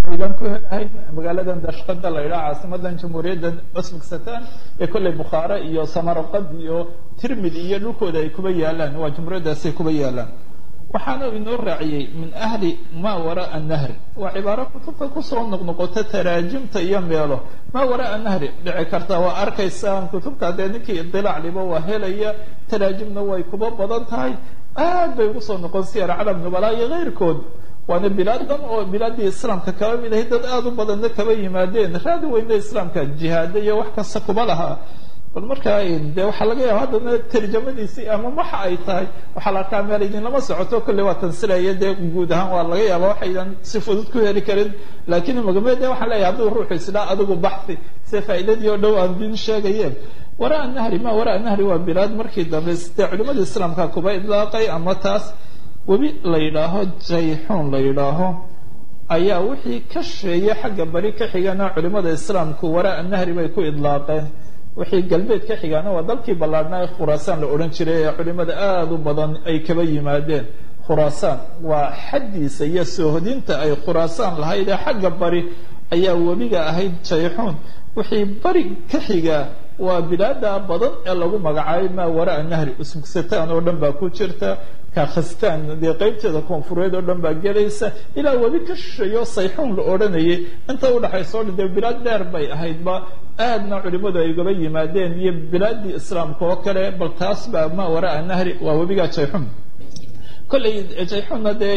aydan ku helahayn magaaladan dashqada la yidhaha caasimadan jamhuuriyadda usbekistan ee kolley bukhaare iyo samarqad iyo tirmidi iyo dhulkooda ay kuba yaalaan waa jamhuuriyaddaasay kuba yaalaan waxaana inoo raaciyey min ahli maa waraa nahri waa cibaaro kutubta kusoo noqnoqota taraajimta iyo meelo maa waraa nahri dhici karta waa arkaysaan kutubta dee ninkii idilaac liba waa helaya taraajimna way kuba badan tahay aad bay ugu soo noqon siyar calam nubalaa iyo keyrkood waana bilaadan oo bilaadii islaamka kaba mid ahay dad aada u badanna kaba yimaadeen raadi weyna islaamka jihaada iyo wax kasta kuba lahaa bal markaa de waxaa laga yaaba haddana tarjamadiisii ama waxa ay tahay waxaa la arkaa meel idinlama socoto kolley waa tansilaya dee guud ahaan waa laga yaaba waxaydan si fudud ku heli karin laakiin magame de waxaan leeyahay hadduu ruuxu islaa adigu baxthi se faa'iidadii oo dhow aan din sheegayeen waraa nahri ma waraa nahri waa bilaad markii dambe dee culimada islaamka kuba idlaaqay ama taas webi la yidhaaho jayxuun la yidhaaho ayaa wixii ka sheeya xagga bari ka xigana culimada islaamku waraa nahri bay ku idlaaqeen wixii galbeed ka xigaana waa dalkii ballaadhnaa ee khuraasaan la odhan jiray ee culimada aada u badan ay kaba yimaadeen khuraasaan waa xaddiisa iyo soohodinta ay khuraasaan lahayd ee xagga bari ayaa webiga ahayd jayxuun wixii bari ka xigaa waa bilaada badan ee lagu magacaabay maa waraa nahri usbekistan oo dhan baa ku jirta kakhastan dee qeybteeda koonfureed oo dhan baa gelaysa ilaa webi ka shisheeyo sayxuun la odhanayay inta udhaxaysa o dhan dee bilaad dheer bay ahaydba aadna culimadu ay ugaba yimaadeen iyo bilaadii islaamka oo kale bal taas baa maa waraa nahri waa webiga jayxuun kolley jayxuunna dee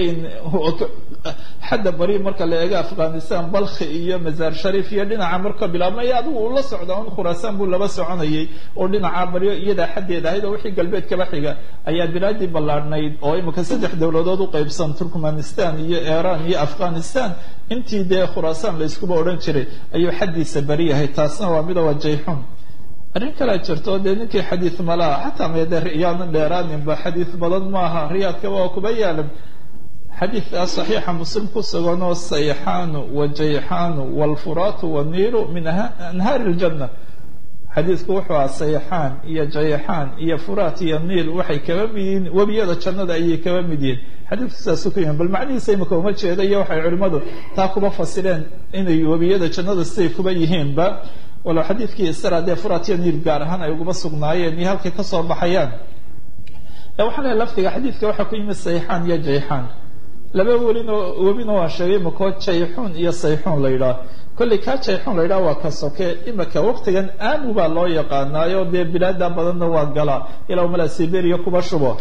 xadda bari marka la eego afghanistan balkhi iyo mazaar sharif iyo dhinaca marka bilaabmay adigu uu la socda un khuraasaan buu laba soconayay oo dhinaca baryo iyadaa xaddeed ahayd oo wixii galbeed kaba xiga ayaa bilaadii ballaadhnayd oo imika saddex dowladood u qaybsan turkmanistan iyo iran iyo afghanistan intii dee khuraasaan la iskuba odhan jiray ayuu xaddiisa bari yahay taasna waa mida waa jayxuun arrin kalea jirto dee ninkii xadiid malaha xataa mede riyaadan dheeraaninba xadiid badan maaha riyaadka waa kuba yaalan xadiidkaa saxiixa muslim ku suganoo sayxaanu wa jayxaanu waalfuraatu waniilu min anhaari iljanna xadiidku wuxuu aha sayxaan iyo jayxaan iyo furaat iyo niil waxay kaba mid yihiin webiyada jannada ayay kaba mid yihiin xadiidku sidaasu ku yahan bal macnihiisa imika uma jeeda iyo waxay culimmadu taa kuba fasireen inay webiyada jannada siday kuba yihiinba walow xadiidkii isra dee furat iyo niil gaar ahaan ay uguba sugnaayeen iyo halkay kasoo baxayaan waxaa lehay lafdiga xadiidka waxaa ku yimid sayxaan iyo jayxaan laba welinoo webina waan sheegay makoo jayxuun iyo sayxuun la yidhaah kolley kaa jayxuun la yidhaha waa ka soke imika waqtigan aamu baa loo yaqaanaayo dee bilaada badanna waa galaa ilaa mala siberia kuba shubo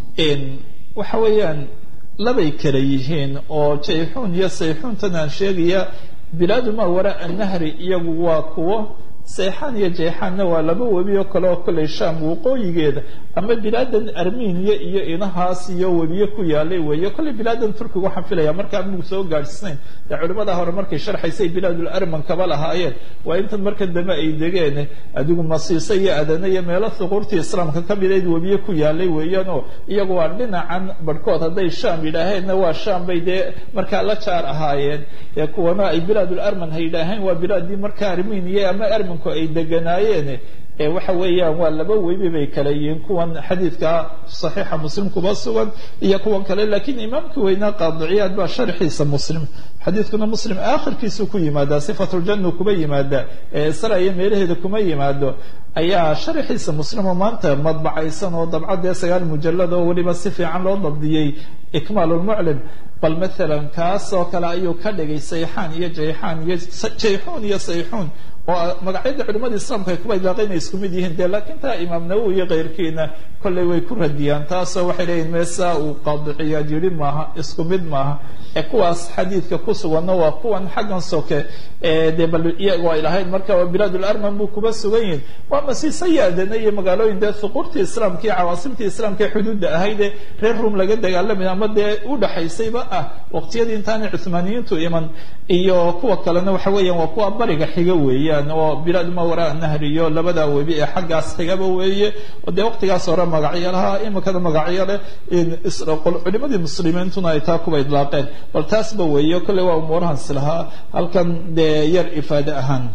waxa weeyaan labay kala yihiin oo jayxuun iyo sayxuuntan aan sheegaya bilaadu maa waraa nahri iyagu waa kuwo sayxaan iyo jayxaanna waa laba webi oo kale oo kolley sham waqooyigeeda ama bilaadan armeniya iyo inahaas iyo webiye ku yaalay weeye kolley bilaadan turkiga waxaan filaya markaa amigu soo gaadhsiinayn dee culimada hore markay sharxaysay bilaadul arman kaba lahaayeen waa intan markan dambe ay degeen adigu masiise iyo adane iyo meelo thuquurtii islaamka ka midayd webiye ku yaalay weeyaan oo iyagu waa dhinacan barhkood hadday sham yidhaaheenna waa sham bay dee markaa la jaar ahaayeen ee kuwana ay bilaadul arman ha yidhaaheen waa bilaadii markaa armeniya ama armanku ay deganaayeen waxa weeyaan waa laba webi bay kala yihiin kuwan xadiidka saxiixa muslim kuba sugan iyo kuwan kale lakiin imaamkii weynaa qaadiciyaad baa sharxiisa muslim xadiidkuna muslim aakhirkiisu ku yimaadaa sifatuljanna kuba yimaada ee isra iyo meelaheeda kuma yimaado ayaa sharxiisa muslim oo maanta madbacaysan oo dabcadee sagaal mujalad oo weliba si fiican loo dabdiyey ikmaal lmuclim bal maalan kaas oo kale ayuu ka dhigay sayxaan iyo jayxaan iyo jayxuun iyo sayxuun oo magacyada culimada islaamka ay kuba idlaaqay inay isku mid yihiin de laakiin taa imaam nawowi iyo keyrkiina kolley way ku radiyaan taasoo waxay leeyihin meesaa uu qaadiciyaad yidhi maaha isku mid maaha ee kuwaas xadiidka ku suganna waa kuwan xaggan soke dee bal iyagu ay lahayd marka waa bilaadul arman buu kuba sugan yihin waa masiise yaadana iyo magaalooyin dee thuquurtii islaamka iyo cawaasimtii islaamka ee xuduudda ahaydee reer ruom laga dagaalamay ama dee u dhaxaysayba ah waqtiyadii intaanay cuhmaaniyiintu iman iyo kuwa kalena waxa weeyaan waa kuwa bariga xiga weeyaan oo bilaad ma waraa nahri iyo labada webi ee xaggaas xigaba weeye oo dee waqtigaas hore magacyo lahaa imikada magacyo leh culimadii muslimiintuna ay taa kuba idlaaqeen bal taasba weeye kolley waa umuurahan silahaa halkan dee yar ifaade ahaan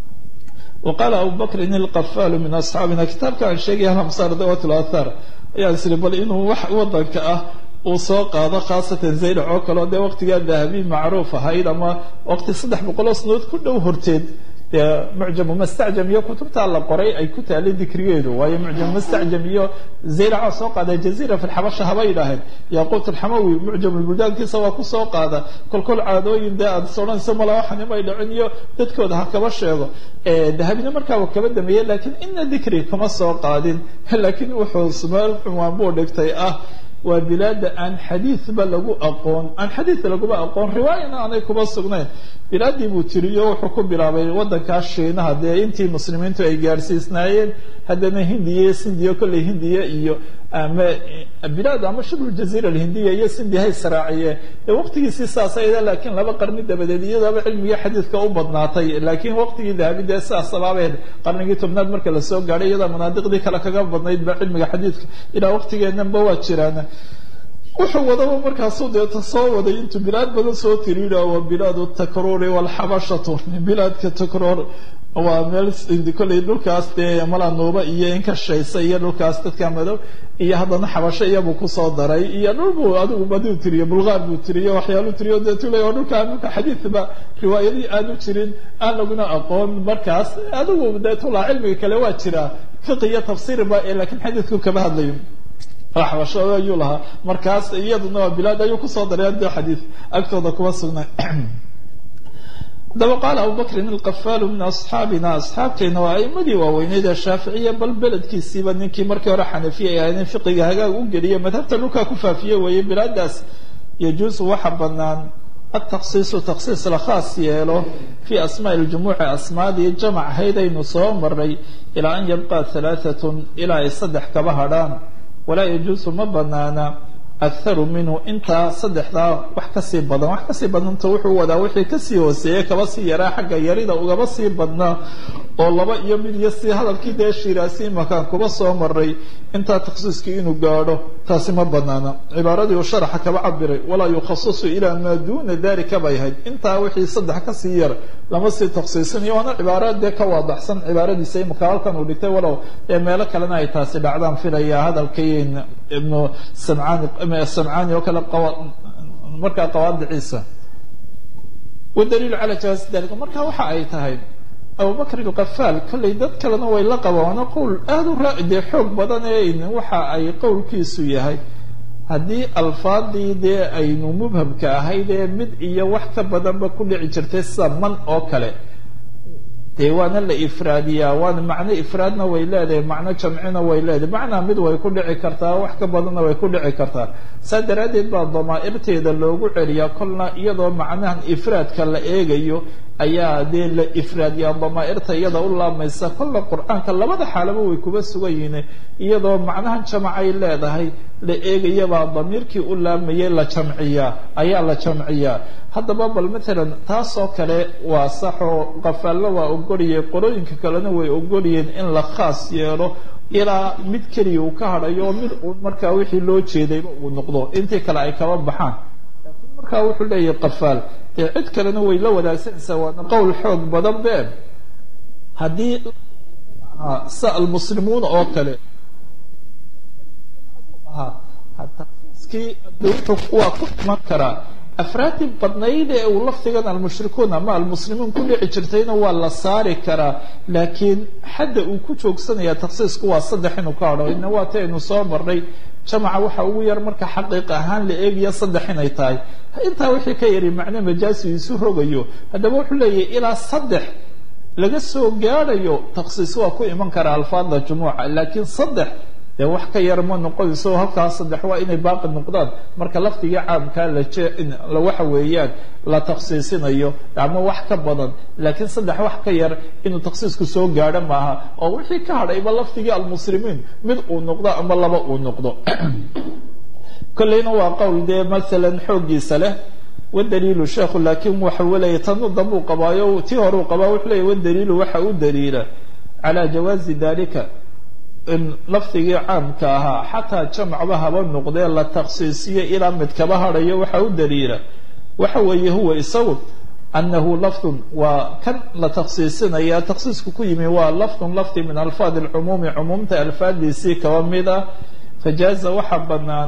waqaala abu bakrin ilqafaalu min asxaabina kitaabka aan sheegaya alamsaar dawat lathar ayaan isiri bal inuu wax wadanka ah uu soo qaado khaasatan zaylac oo kaleo dee waqtigaa dahabi macruuf ahayd ama waqti saddex boqoloo sanood ku dhow horteed dee mucjamu mastacjam iyo kutubtaa la qoray ay ku taalay dikrigeedu waayo mucjamu mastacjam iyo zaylaca soo qaada jaziira fi lxabasha haba yidhaaheen yaquut alxamawi mucjamu buldaankiisa waa kusoo qaada kolkol caadooyin dee aad soranayso mala waxan imay dhicin iyo dadkooda ha kaba sheego dahabina markaa uu kaba dameeyey laakiin ina dikri kama soo qaadin laakiin wuxuu sumaal cunwaan buu dhigtay ah waa bilaada aan xadiidba lagu aqoon aan xadiid laguma aqoon riwaayana aanay kuba sugnayn bilaadii buu tiriyo wuxuu ku bilaabay wadankaa shiinaha dee intii muslimiintu ay gaadhsiisnaayeen haddana hindiya sindiya kolley hindiya iyo ama bilaad ama shibul jaziira alhindiya iyo sindiya hay saraaciye dee waqtigiisii saas ayda laakiin laba qarni dabadeed iyadaba cilmiga xadiidka u badnaatay laakiin waqtigii dahabi dee sidaas sabaabeed qarnigii tobnaad marka lasoo gaadhay iyada manaadiqdii kale kaga badnayd ba cilmiga xadiidka ilaa waqtigeenanba waa jiraan wuxuu wadaba markaasuu deeta soo waday intuu bilaad badan soo tiriidha waa bilaad takruuri walxabashatu bilaadka takruur waa meel kolley dhulkaas dee malanuuba iyo inkashaysa iyo dhulkaas dadka madow iyo haddana xabasho iyabuu kusoo daray iyo dhul buu adigu baduu tiriye bulgaar buu tiriye waxyaaluu tiriyo dee tule oo dhulkaa dhulka xadiidba riwaayadii aanu jirin aan laguna aqoon markaas adigu dee tulaa cilmiga kale waa jiraa fiqi iyo tafsiirba ee laakiin xadiidku kama hadlayo xabasho ayuu lahaa markaas iyaduna waa bilaad ayuu kusoo daray de xadiid agtooda kuma sugnay daba qaala abubakrin alqafaalu min asxaabina asxaabteena waa aimadii waaweyneyd ee shaaficiya bal beledkiisiiba ninkii markii hore xanafiya ay ahaydeen fiqiga hagaag u geliya madhabta dhulkaa ku faafiye weeye bilaadaas yajuusu waxa banaan ataksiisu taksiis la khaas yeelo fii asmaai ljumuuci asmaadii jamac ahayd aynu soo maray ilaa an yabqa halaaatun ilaa ay saddex kaba hadhaan walaa yajuusu ma banaana akharu minhu intaa saddexdaa wax kasii badan wax kasii badanta wuxuu wadaa wixii kasii hooseeyey kaba sii yaraa xagga yarida ugaba sii badnaa oo laba iyo mid iyo si hadalkii dee shiraasi makaan kuba soo maray intaa takhsiiskii inuu gaadho taasi ma banaana cibaaradii uu sharaxa kaba cabiray walaa yukhasisu ilaa maa duuna dalika bay ahayd intaa wixii saddex kasii yar lama sii takhsiisinayo waana cibaara dee ka waadaxsan cibaaradiisa imaka halkan uu dhigtay walow ee meelo kalena ay taasi dhacdaan filaya hadalkii ibnu samcaani samcaani oo kale markaa qawaadiciisa wadaliilu calaa jawaasi dalika marka waxa ay tahay abubakr alkafaal kollay dad kalena way la qabaano qowl aada u raa dee xoog badan ee waxa ay qowlkiisu yahay haddii alfaadii dee aynu mubhamka ahayd ee mid iyo wax ka badanba ku dhici jirtay sida man oo kale dee waana la ifraadiyaa waana macno ifraadna way leedahay macno jamcina way leedahay macnaa mid way ku dhici kartaa wax ka badanna way ku dhici kartaa saa daraaddeed baa damaa'irteeda loogu celiyaa kolna iyadoo macnahan ifraadka la eegayo ayaa dee la ifraadiyaa damaa'irta iyada u laamaysa kolla qur-aanka labada xaalaba way kuba sugan yihiin iyadoo macnahan jamacay leedahay la eegayabaa damiirkii u laamayay la jamciyaa ayaa la jamciyaa haddaba bal matalan taasoo kale waa saxoo qafaallo waa ogoliyay qorooyinka kalena way ogoliyeen in la khaas yeelo ilaa mid keliya uu ka hadhayo mid uu markaa wixii loo jeedayba uu noqdo intii kale ay kaba baxaan laakiin markaa wuxuu leeyahay qafaal dee cid kalena way la wadaagsanaysaa waana qowl xoog badan be haddii sa almuslimuuna oo kale takiiskii waa ku iman karaa afraadii badnayd ee uu lafdigan almushrikuun ama almuslimiin ku dhici jirtayna waa la saari karaa laakiin xadda uu ku joogsanaya taksiisku waa saddex inuu ka hadho ina waa ta aynu soo marnay jamaca waxa ugu yar marka xaqiiq ahaan la eegaya saddex inay tahay intaa wixii ka yari macno majaasi isu rogayo haddaba wuxuu leeyahay ilaa saddex laga soo gaadhayo taksiis waa ku iman karaa alfaada jumuuca laakiin saddex dee wax ka yar ma noqonayso halkaas saddex waa inay baaqi noqdaan marka lafdigii caamkaa la waxa weeyaan la taksiisinayo ama wax ka badan laakiin saddex wax ka yar inuu taksiisku soo gaadho maaha oo wixii ka hadhayba lafdigii almuslimiin mid uu noqdo ama laba uu noqdo kolleyna waa qowl dee maalan xooggiisa leh wadaliilu sheekhu laakiin waxa leeyahy tanu dambuu qabaayo tii hore uu qabaa wuxuu leeyahy wadaliilu waxa u daliila calaa jawaazi dalika in lafdigii caamka ahaa xataa jamcba haba noqdee la taksiisiyo ilaa mid kaba hadhayo waxa u daliila waxa weeye huwa isagu anahu lafdun waa kan la taksiisinaya taksiisku ku yimi waa lafdun lafdi min alfaad alcumuumi cumuumta alfaadiisii kaba mid ah fajaaza waxa banaan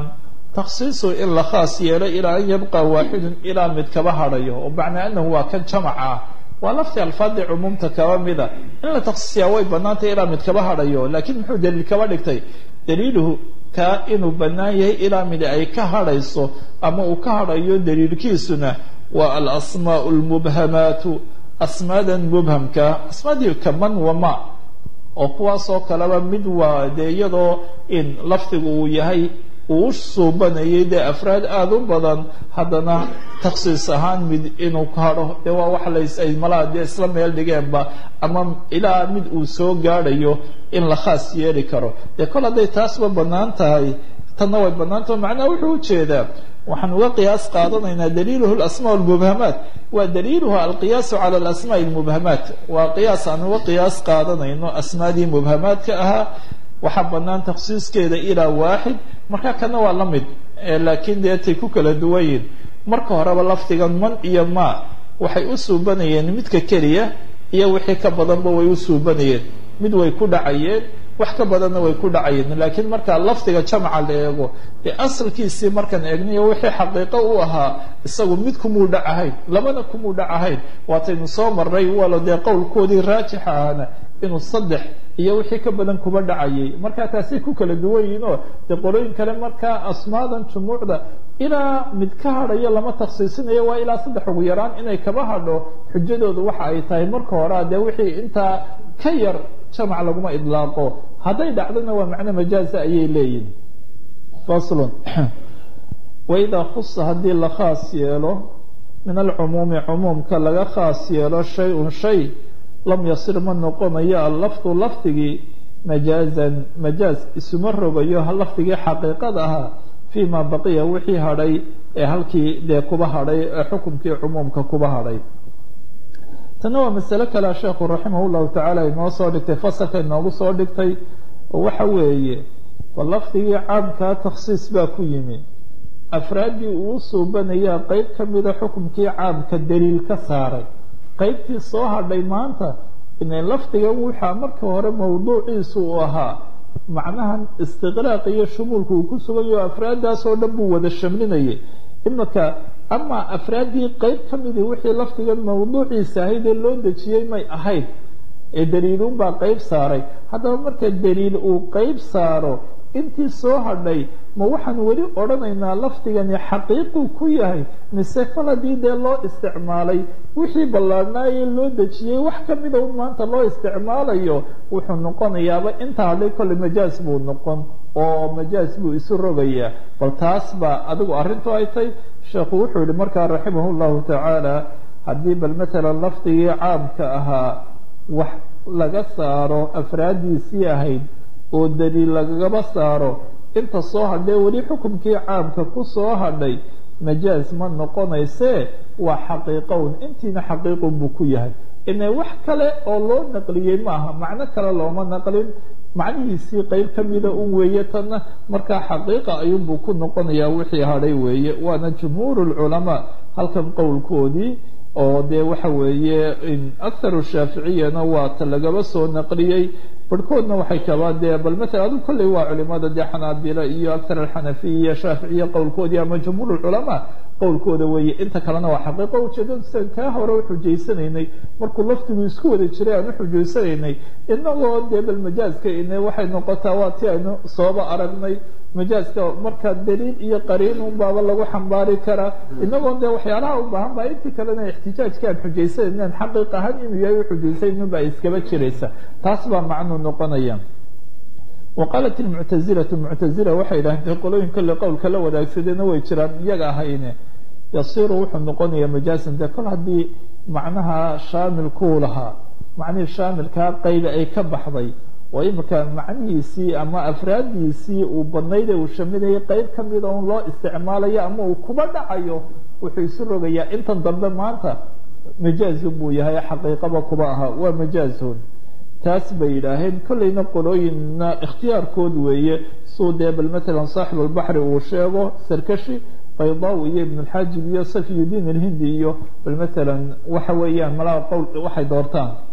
takhsiisu in la khaas yeelo ilaa an yabqa waaxidun ilaa mid kaba hadhayo oo macnaa anahu waa kan jamac ah waa laftii alfaadii cumuumta kaba mida in la takhsiisiyaa way banaantay ilaa mid kaba hadhayo laakiin muxuu daliil kaba dhigtay daliiluhu kaa inuu bannaan yahay ilaa mid ay ka hadhayso ama uu ka hadhayo daliilkiisuna waa alasmaau lmubhamaatu asmaadan mubhamka asmaadii kaman wama oo kuwaasoo kaleba mid waa dee iyadoo in lafdigu uu yahay uu u suubanayay dee afraad aada u badan haddana takhsiis ahaan mid inuu ka hadho dee waa wax lays ay malaha dee isla meel dhigeenba ama ilaa mid uu soo gaadhayo in la khaas yeeli karo dee kol hadday taasba bannaan tahay tanna way bannaantaho macnaha wuxuu ujeedaa waxaan uga qiyaas qaadanaynaa daliiluhu alasmaa lmubhamaat waa daliiluhu alqiyaasu cala alasmaai lmubhamaat waa qiyaas aan uga qiyaas qaadanayno asmaadii mubhamaadka ahaa waxaa bannaan takhsiiskeeda ilaa waaxid marka kana waa la mid laakiin dee tay ku kala duwan yihin marka horeba lafdigan man iyo ma waxay u suubanayeen midka keliya iyo wixii ka badanba way u suubanayeen mid way ku dhacayeen wax ka badanna way ku dhacayeen laakiin marka lafdiga jamca la eego dee asalkiisii markaan eegnayo wixii xaqiiqo u ahaa isagu mid kumuu dhacahayn labana kumuu dhacahayn waataynu soo marnay walo dee qowlkoodii raajixa ahana inuu saddex iyo wixii ka badan kuba dhacayay markaa taasay ku kala duwan yihiin oo dee qolooyin kale markaa asmaadan jumuucda ilaa mid ka hadhayo lama takhsiisinayo waa ilaa saddex ugu yaraan inay kaba hadho xujadoodu waxa ay tahay marka horea dee wixii intaa ka yar jamac laguma idlaaqo hadday dhacdona waa macno majaaza ayay leeyihin faslun waidaa khusa haddii la khaas yeelo min alcumuumi cumuumka laga khaas yeelo shay-un shay lam yasir ma noqonayo allafdu lafdigii majaazan majaaz isuma rogayo lafdigii xaqiiqada ahaa fii ma baqiya wixii hadhay ee halkii dee kuba hadhay ee xukumkii cumuumka kuba hadhay tanna waa masale kalea sheekhu raximah llahu tacaala inoo soo dhigtay fasalka inoogu soo dhigtay oo waxa weeye ba lafdigii caamkaa takhsiis baa ku yimi afraaddii uu suubanayaa qeyb ka mida xukumkii caamka daliil ka saaray qaybtii soo hadhay maanta inay lafdigan waxaa marka hore mawduuciisu uu ahaa macnahan istiqraaq iyo shumuulka uu ku sugayo afraaddaasoo dhan buu wada shamlinayay imika amaa afraaddii qeyb ka midii wixii lafdigan mawduuciisa ahayd ee loo dejiyey may ahayd ee daliiluunbaa qeyb saaray haddaba marka daliil uu qeyb saaro intii soo hadhay ma waxaan weli odhanaynaa lafdigani xaqiiquu ku yahay mise kol haddii dee loo isticmaalay wixii ballaadhnaayee loo dejiyey wax ka mida un maanta loo isticmaalayo wuxuu noqonayaaba inta hadhay kolley majaaz buu noqon oo majaaz buu isu rogayaa bal taas baa adigu arrintu ay tay sheekhu wuxuu yihi markaa raximah llahu tacaala haddii bal matalan lafdigii caamka ahaa wax laga saaro afraaddiisii ahayd oo daliil lagagaba saaro inta soo hadhee weli xukumkii caamka ku soo hadhay majaaz ma noqonaysee waa xaqiiqown intiina xaqiiqun buu ku yahay ine wax kale oo loo naqliyey maaha macno kale looma naqlin macnihiisii qeyb ka mida un weeye tanna markaa xaqiiqa ayuunbuu ku noqonayaa wixii hadhay weeye waana jumhuur lculamaa halkan qowlkoodii oo dee waxa weeye akharu shaaficiyana waa ta lagaba soo naqliyey barhkoodna waxay kabaa dee bal matala adigu kolley waa culimada dee xanaabila iyo akhar alxanafiya shaaficiya qowlkoodii ama jumhuur lculamaa qowlkooda weeye inta kalena waa xaqiiqo ujeedada sidan kaa hore u xujaysanaynay markuu laftigu isku wada jiray aan u xujaysanaynay inagoo dee bal majaazka ine waxay noqotaa waa ti aynu sooba aragnay majaazka marka daliil iyo qariin un baaba lagu xambaari karaa inagoo dee waxyaalaha u baahan baa intii kalena ixtijaajka aan xujaysanaynan xaqiiq ahaan inuu yahay u xujaysanayn baa iskaba jiraysa taas baa macnuu noqonaya wa qaalat ilmuctazilatu muctazila waxay yidhahdeen qolooyin kolle qowlka la wadaagsadeenna way jiraan iyaga ahayne yasiru wuxuu noqonayaa majaazan dee kol haddii macnaha shaamilkuu lahaa macnihii shaamilkaa qaybi ay ka baxday oo imika macnihiisii ama afraaddiisii uu badnayd ee uu shaminayay qeyb ka mida un loo isticmaalayo ama uu kuba dhacayo wuxuu isu rogayaa intan dambe maanta majaazun buu yahay xaqiiqaba kuba ahaa waa majaazun taas bay yidhaaheen kollayna qolooyinna ikhtiyaarkood weeye suu dee bal matalan saaxib albaxri uu sheego sarkashi baydawi iyo ibn alxaajib iyo safiyudiin alhindi iyo bal matalan waxa weeyaan malaha qowl waxay doortaan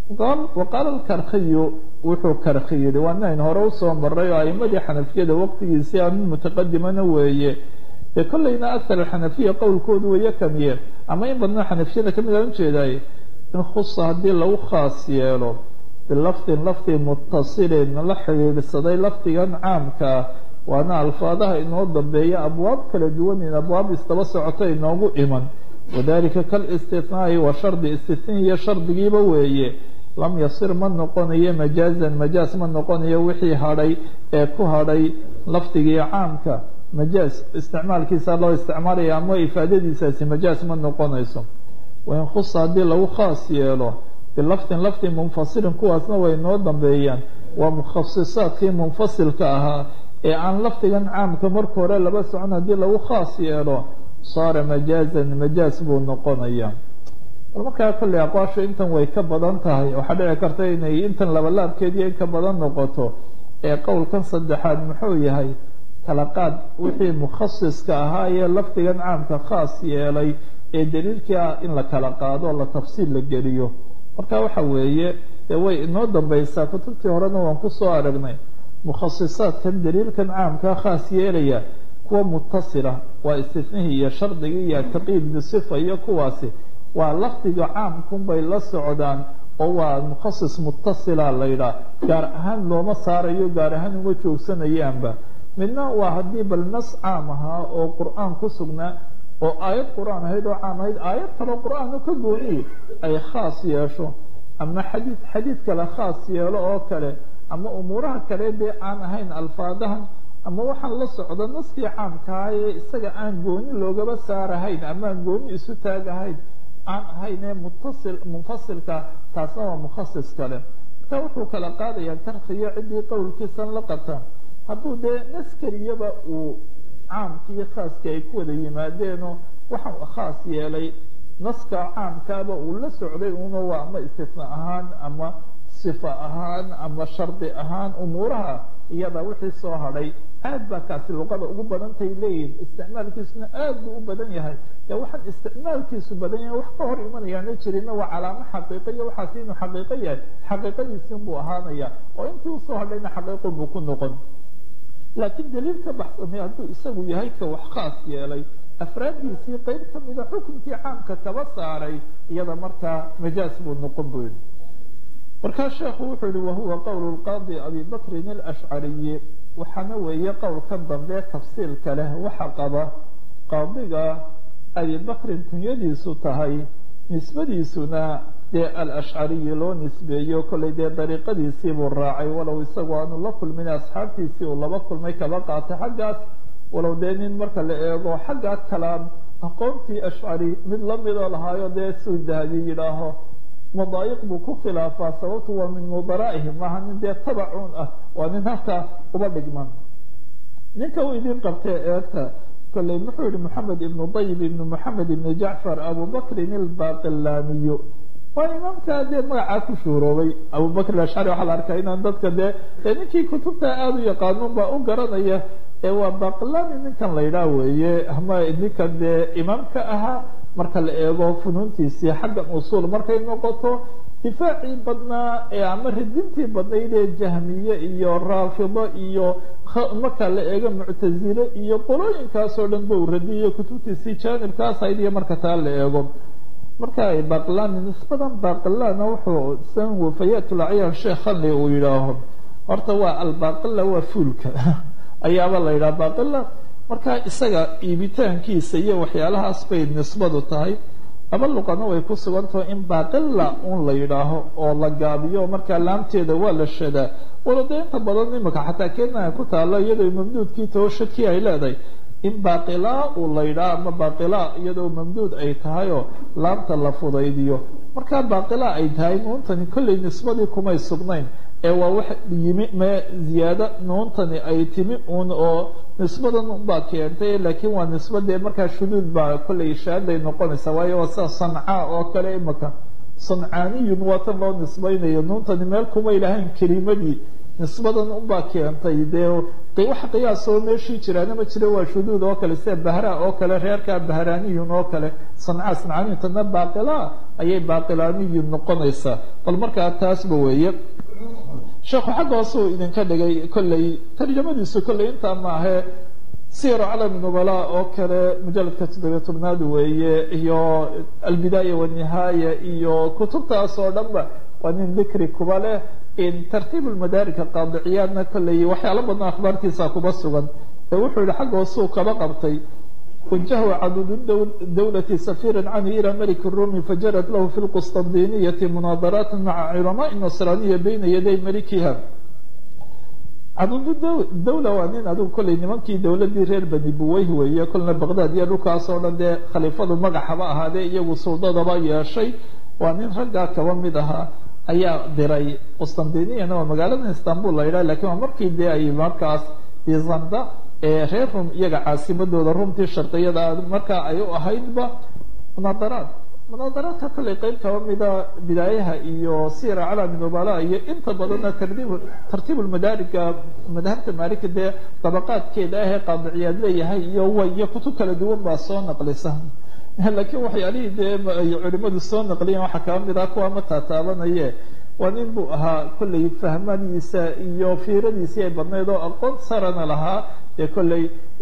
waqaala alkarkiyu wuxuu karki yidhi waa inayn hore usoo maray oo aimadii xanafiyada waqtigiisii a mid mutaqadimana weeye dee kollayna akar alxanafiya qowlkoodu waya kamiye ama in badnoo xanafiyada kamid aan ujeedaay in khusa haddii lagu khaas yeelo bilafdin lafdi mutasilin la xidhiidhsaday lafdigan caamka ah waana alfaadaha inoo dambeeya abwaab kala duwan in abwaab isdaba socota inoogu iman wadalika kalistinaai wa shardi istiniya shardigiiba weeye lam yasir ma noqonayo majaazan majaaz ma noqonayo wixii hadhay ee ku hadhay lafdigii caamka majaaz isticmaalkiisa loo isticmaalaya ama ifaadadiisaasi majaaz ma noqonayso wain khusa haddii lagu khaas yeelo bilafdin lafdi munfasilin kuwaasna way noo dambeeyaan waa mukhasisaadkii munfasilka ahaa ee aan lafdigan caamka marka hore laba socon haddii lagu khaas yeelo saara majaazan majaaz buu noqonaya bal markaa kolley aqwaashu intan way ka badan tahay waxaa dhici karta inay intan labalaabkeediyo in ka badan noqoto ee qowlkan saddexaad muxuu yahay kala qaad wixii mukhasiska ahaa ee lafdigan caamka khaas yeelay ee daliilkii ah in la kala qaado la tafsiil la geliyo marka waxa weeye dee way inoo dambaysaa kutubtii horena waan kusoo aragnay mukhasisaadkan daliilkan caamkaa khaas yeelaya kuwa mutasila waa istinihii iyo shardigii iyo taqiid bisifa iyo kuwaasi waa lafdiga caamkunbay la socdaan oo waa mukhasis mutasila la yidhaah gaar ahaan looma saarayo gaar ahaan uma joogsanayaanba midna waa haddii bal nas caam ahaa oo qur-aan ku sugnaa oo aayad qur-aan ahayd oo caam ahayd aayad kaloo qur-aano ka gooniye ay khaas yeesho ama xadiid xadiid kale khaas yeelo oo kale ama umuuraha kale dee aan ahayn alfaadahan ama waxaan la socda naskii caamkaha ee isaga aan gooni loogaba saarahayn ama aan gooni isu taagahayn aan ahayn ee mutasil munfasilka taasna waa mukhasis kale marka wuxuu kala qaadayaa karkiyo ciddii qowlkiisan la qabta hadduu dee nas keliyaba uu caamkii khaaskii ay ku wada yimaadeenoo waxaa khaas yeelay naska caamkaaba uu la socday una waa ama istifna ahaan ama sifa ahaan ama shardi ahaan umuuraha iyada wixii soo hadhay aad baa kaasi luqada ugu badantay leeyihin isticmaalkiisuna aad buu u badan yahay de waxaan isticmaalkiisu badan yahay wax ka hor imanayaana jirina waa calaamo xaqiiqa iyo waxaasi inuu xaqiiqo yahay xaqiiqadiisin buu ahaanaya oo intii usoo hadhayna xaqiiqo buu ku noqon laakiin daliil ka baxsamay hadduu isagu yahay ka wax khaas yeelay afraaddiisii qeyb kamida xukunkii caamka kaba saaray iyada markaa majaaz buu noqon buu yihi markaa sheekhu wuxuu yihi wahuwa qowl lqaadi abi bakrin alashcariyi waxaana weeye qowlkan dambe tafsiilka leh waxa qaba qaadiga abi bakrin kunyadiisu tahay nisbadiisuna dee alashcariyi loo nisbeeyo kollay dee dariiqadiisii buu raacay walow isagu aanu la kulmin asxaabtiisii uu laba kulmay kaba qaatay xaggaas walow dee nin marka la eego xaggaa kalaam aqoontii ashcari mid lamidoo lahaayo dee suu dahabi yidhaaho madaayiq buu ku khilaafaa sababtu waa min mudaraa'ihi maaha nin dee tabacuun ah waa nin halkaa uba dhigman ninka uu idin qabtee eegta kolley muxuu yihi moxamed ibnu dayib ibnu moxamed ibnu jacfar abubakrin ilbaqilaaniyo waa imaamkaa dee magacaa ku shuuroobay abubakr ashcari waxaa la arkaa inaan dadka dee dee ninkii kutubta aada u yaqaanuun baa u garanaya ee waa baqilani ninkan la yidhaah weeye ama ninkan dee imaamka ahaa marka la eego funuuntiisii xaggan usuul markay noqoto difaacii badnaa ee ama ridintii badnayd ee jahmiye iyo raafido iyo marka la eego muctazile iyo qolooyinkaasoo dhan ba u radiyo kutubtiisii jaanibkaas ahayd iyo marka taa la eego marka baqilani nisbadan baqilana wuxuu san wafayaat lacyaan sheekh hanley uu yidhaaho horta waa albaqila waa fuulka ayaaba la yidhaha baqila marka isaga iibitaankiisa iyo waxyaalahaas bay nisbadu tahay laba luqana way ku sugantaho in baqila un la yidhaaho oo la gaabiyo markaa laamteeda waa la shadaa walo dee inta badan imika xataa kenya ku taalo iyadoo mamduudkii tawashadkii ay leedahay in baqilaa uu la yidhaho ama baqila iyadoo mamduud ay tahay oo laamta la fudaydiyo markaa baqila ay tahay nuuntani kollay nisbadii kumay sugnayn ee waa wax yimi me ziyaado nuuntani ay timi un oo nisbadan baa keentay laakiin waa nisbadee markaa shuduud baa kollay shaaday noqonaysa waayo waa sida sancaa oo kale imaka sancaaniyun waa tan loo nisbaynayo nuuntani meel kumay lahayn kelimadii nisbadan unbaa keentay dee wax qiyaasoo meeshii jiraana ma jiro waa shuduud oo kale sida bahra oo kale reerkaa bahraaniyun oo kale sancaa sancaanintana baaqila ayay baaqilaaniyun noqonaysaa bal markaa taasba weeye sheekhu xagga hoosuu idinka dhigay kolley tarjamadiisu kolley intaa maahe siyar calam nubala oo kale mujaladka toddobiya tobnaad weeye iyo albidaaya wanihaaya iyo kutubtaas oo dhan ba waa nin dikri kuba leh tartiib lmadaarika qaadiciyaadna kolley waxyaalo badan akhbaartiisa kuba sugan ee wuxuu yihi xagga hoosuu kaba qabtay wajahu caduud dawlati safiira canhu ila malik rumi fajarat lahu fi lqustandiniyati munaadaraat maca culamaai nasraaniya bayna yaday malikiha caduud dawla waa nin adigu kolley nimankii dowladii reer bani buweyh weeye kolna baqdaad iyo dhulkaas oo dhan dee khaliifadu magaxaba ahaadee iyagu suldadaba yeeshay waa nin raggaa kaba mid ahaa ayaa diray qustandiniyana waa magaalada istanbul la yidhah lakin waa markii dee ay markaas bizanda ee reer rum iyaga caasimadooda rumtii sharqiyada markaa ay u ahaydba munaadaraad munaadaraadka kolley qeyb kaba mida bidaayaha iyo sira calami nubala iyo inta badanna tartiib tartiib lmadaarika madhabta maalika dee dabaqaadkeeda ah ee qaadiciyaad leeyahay iyo way iyo kutub kala duwan baa soo naqlisa laakiin waxyaalihii dee ay culimadu soo naqliyen waxaa kaba mid ah kuwa ma taataabanaye waa nin buu ahaa kolley fahmadiisa iyo fiiradiisii ay badnayd oo aqoon sarana lahaa dee kolley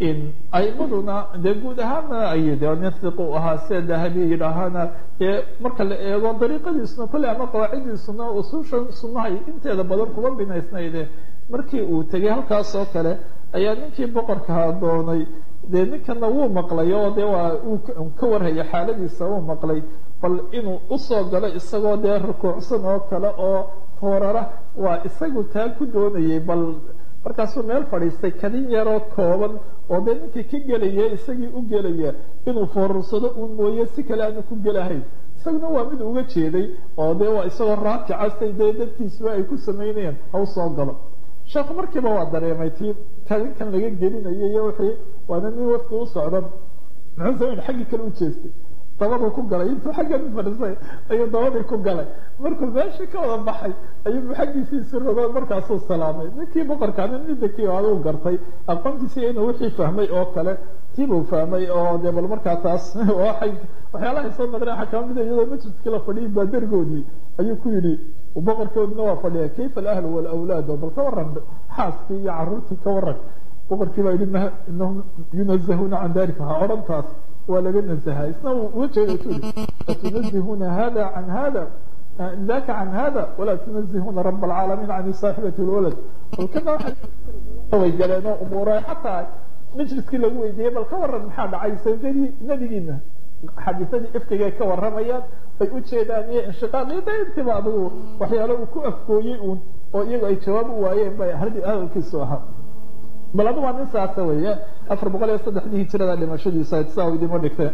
aimaduna dee guud ahaana ay de nin hiq u ahaa sida dahabi yidhaahana dee marka la eego dariiqadiisuna kolley ama qawaacidiisuna usuushan sunahay inteeda badan kuma binaysnayde markii uu tegay halkaas oo kale ayaa ninkii boqorkaha doonay dee ninkana wuu maqlay oo dee waa uu ka warhaya xaaladiisa wuu maqlay bal inuu usoo galo isagoo dee rukuucsan oo kale oo foorara waa isagu taa ku doonayay bal markaasuu meel fadhiistay kadin yaroo kooban oo dee ninkii ka gelaya isagii u gelaya inuu foorursado uun mooye si kale aanu ku gelahayn isaguna waa mid uga jeeday oo dee waa isagoo raakicasay dee dadkiisuba ay ku samaynayaan ha usoo galo sheekhu markiiba waa dareemay tii kadinkan laga gelinayo iyo wixii waana nin wafti u socda muxuu samayn xaggii kale u jeestay dabaduu ku galay intuu xaggan fadhiisay ayuu dabadii ku galay markuu meeshii ka wada baxay ayuu xaggiisiisi rogo markaasuu salaamay ninkii boqorkaana midakii aduu gartay aqoontiisii inuu wixii fahmay oo kale tiibuu fahmay oo dee bal markaa taas waay waxyaalahay soo naqreen waxaa kama mida iyadoo majliskii la fadhiyay baadargoodii ayuu ku yidhi boqorkoodina waa fadhiya kayfa alahlu walawlaad bal ka waran xaaskii iyo caruurtii ka waran boqorkii baa yidhi inahum yunazahuuna can dalika ha odhan taas waa laga nazahaa isna uga jeeda tu atunazihuna hada can hada daka can hada walaa tunazihuna rab alcaalamiin can saaxibati lwalad balkana way galeen oo umuura xataa majliskii lagu weydiiyey bal ka waran maxaa dhacay sawjadii nebigiina xadiisadii iftigay ka waramayaan bay u jeedaan iyo inshiqaaq iyo daintiba adigu waxyaalo uu ku afkooyey uun oo iyagu ay jawaab u waayeen bay hadalkiisu ahaa bal adu waa nin saasa weeye afar boqol iyo saddexdii hijirada dhimashadiisa saa idima dhigtay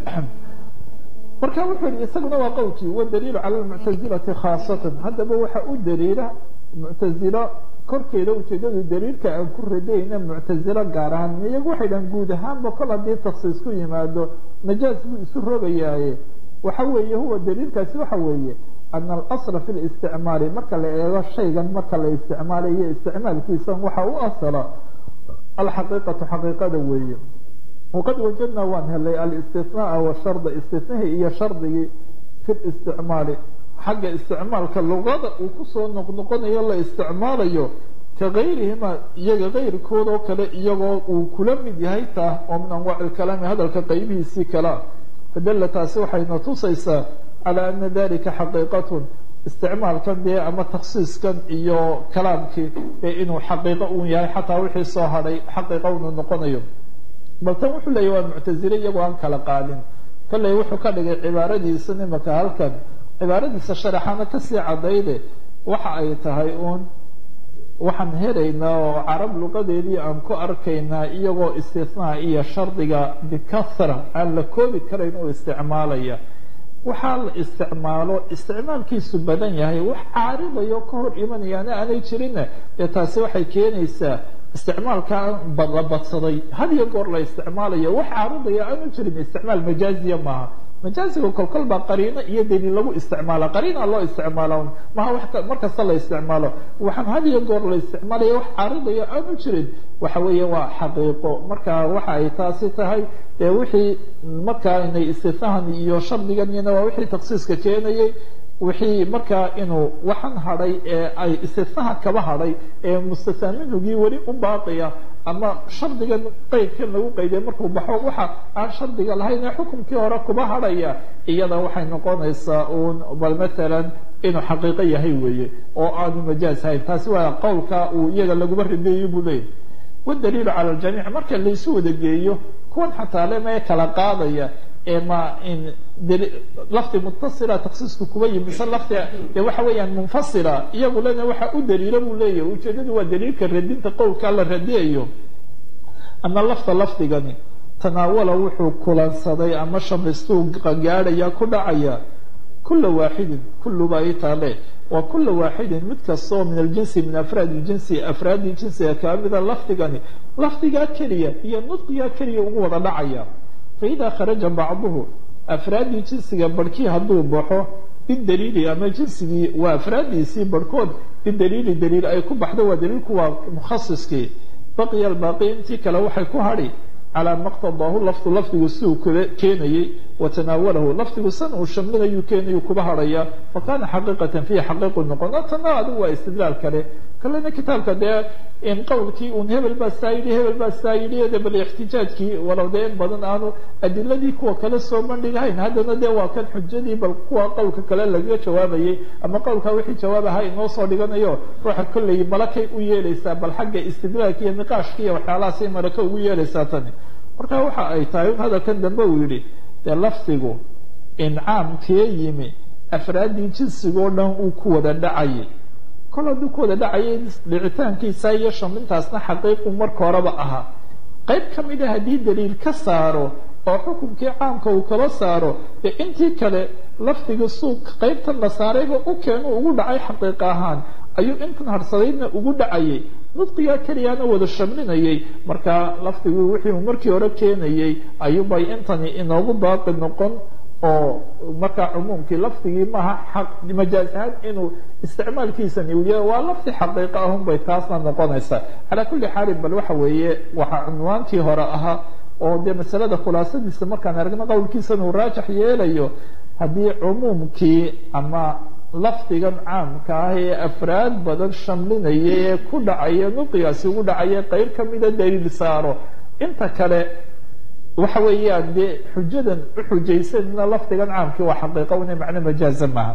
marka wuxuu yihi isaguna waa qowlkii wadaliilu cala lmuctazilati khaasatan haddaba waxa u daliila muctazilo korkeeda ujeedadu daliilka aan ku radayna muctazilo gaar ahaan iyagu waxay dhahan guud ahaanba kol haddii taksiis ku yimaado najaas buu isu rogayaaye waxa weeye huwa daliilkaasi waxa weeye ana alasla fi listicmaali marka la eego shaygan marka la isticmaalayo isticmaalkiisa waxa u asala alxaqiiqatu xaqiiqada weeye waqad wajadnaa waan helay alistinaaa washarda istinahii iyo shardigii fi listicmaali xagga isticmaalka luqada uu kusoo noqnoqonayo la isticmaalayo ka gayrihima iyaga gayrkood oo kale iyagoo uu kula mid yahay taa oo min anwaaci lkalaami hadalka qaybihiisii kalea fadalla taasi waxayna tusaysaa calaa ana dalika xaqiiqatun isticmaalkan dee ama taksiiskan iyo kalaamkii ee inuu xaqiiqo uun yahay xataa wixii soo hadhay xaqiiqo unu noqonayo bal tan wuxuu leeyahy waa muctazile iyagoo aan kala qaadin kolley wuxuu ka dhigay cibaaradiisa nimaka halkan cibaaradiisa sharaxana kasii cadayde waxa ay tahay uun waxaan helaynaa oo carab luqadeedii aan ku arkaynaa iyagoo istinaa iyo shardiga bikahra aan la koobi karayn oo isticmaalaya waxaa la isticmaalo isticmaalkiisu badan yahay wax caaridayo ka hor imanayaana aanay jirinna dee taasi waxay keenaysaa isticmaalkaa la badsaday had iyo goor la isticmaalayo wax caaridaya aanu jirin isticmaal majaaziya maaha majaaziga kolkol baa qariino iyo daliil lagu isticmaala qariina loo isticmaala maha wax mar kasta la isticmaalo waxaan had iyo goor la isticmaalaya wax caaridayo aanu jirin waxa weeye waa xaqiiqo marka waxa ay taasi tahay dee wixii markaa inay istithahan iyo shardiganina waa wixii taksiiska keenayay wixii markaa inuu waxan hadhay ee ay istithaha kaba hadhay ee mustathaminugii weli u baaqaya ama shardigan qeydkan lagu qeyday markuu baxo waxa aan shardiga lahayn ee xukumkii hore kuba hadhaya iyada waxay noqonaysaa uun bal matalan inuu xaqiiqo yahay weeye oo aanu majaaz hayn taasi waa qowlka uu iyaga laguba rideeyo buu leeyahy wadaliilu cala ljamiic marka laysu wada geeyo kuwan xataa lema kala qaadaya ma in lafdi mutasila taksiisku kuba yimi mise lafdi de waxa weeyaan munfasila iyagu lena waxa u daliila buu leeyahy ujeedadu waa daliilka radinta qowlkaa la radiyayo ama lafta lafdigani tanaawala wuxuu kulansaday ama shamaystuu gaadhaya ku dhacaya kula waaxidin kulluba i taale waa kula waaxidin mid kastoo min aljinsi min afraad ljinsi afraadii jinsiga kamida lafdigani lafdigaa keliya iyo nudqigaa keliya ugu wada dhacaya faida kharaja bacduhu afraaddii jinsiga barhkii hadduu baxo bidaliili ama jinsigii waa afraaddiisii barhkood bidaliili daliil ay ku baxdo waa daliilku waa mukhasiskii baqiya albaaqi intii kale waxay ku hadhi calaa maqtadaahu lafdu lafdigu siduu kula keenayey watanaawalahu lafdigu san uu shamlinayuu keenayu kuba hadhaya fa kaana xaqiiqatan fiihi xaqiiqu noqon tana adigu waa istidlaal kale kalena kitaabka dee in qowlkii un hebel baa saa yidhi hebel baa saa yidhi de bal ixtijaajkii walow dee in badan aanu adiladii kuwa kale soo bandhigahayn haddana dee waa kan xujadii bal kuwa qowlka kale lagaga jawaabayay ama qowlkaa wixii jawaab ahaa inoo soo dhiganayo ruuxa kolley malakay u yeelaysaa bal xagga istidlaalka iyo niqaashka iyo waxyaalahaasay malaka ugu yeelaysaa tani marka waxa ay tahay hadalkan dambe uu yidhi dee lafdigu incaamkee yimi afraaddii jinsigoo dhan uu ku wada dhacayay kol hadduu ku wada dhacayay dhicitaankiisa iyo shamintaasna xaqiiqu marka horeba ahaa qayb ka mid a haddii daliil ka saaro oo xukunkii caamka uu kala saaro dee intii kale lafdiga suuq qaybtan la saarayba u keenu ugu dhacay xaqiiq ahaan ayuu intan harsadaydna ugu dhacayay nudqigaa keliyaana wada shamlinayay marka lafdigu wixii uu markii hore keenayay ayuubay intani inoogu baaqi noqon oo markaa cumuumkii lafdigii maaha xaq majaaz ahaan inuu isticmaalkiisani uu yahay waa lafdi xaqiiqo ahun bay taasna noqonaysaa calaa kulli xaalin bal waxa weeye waxaa cunwaankii hore ahaa oo dee masalada khulaasadiisa markaan aragno qowlkiisan uu raajax yeelayo haddii cumuumkii ama lafdigan caamka ah ee afraad badan shamlinaya ee ku dhacaya nuqigaasi ugu dhacaya qeyb kamida daliil saaro inta kale waxa weeyaan dee xujadan uxujaysanna lafdigan caamkii waa xaqiiqa una macno majaaza maaha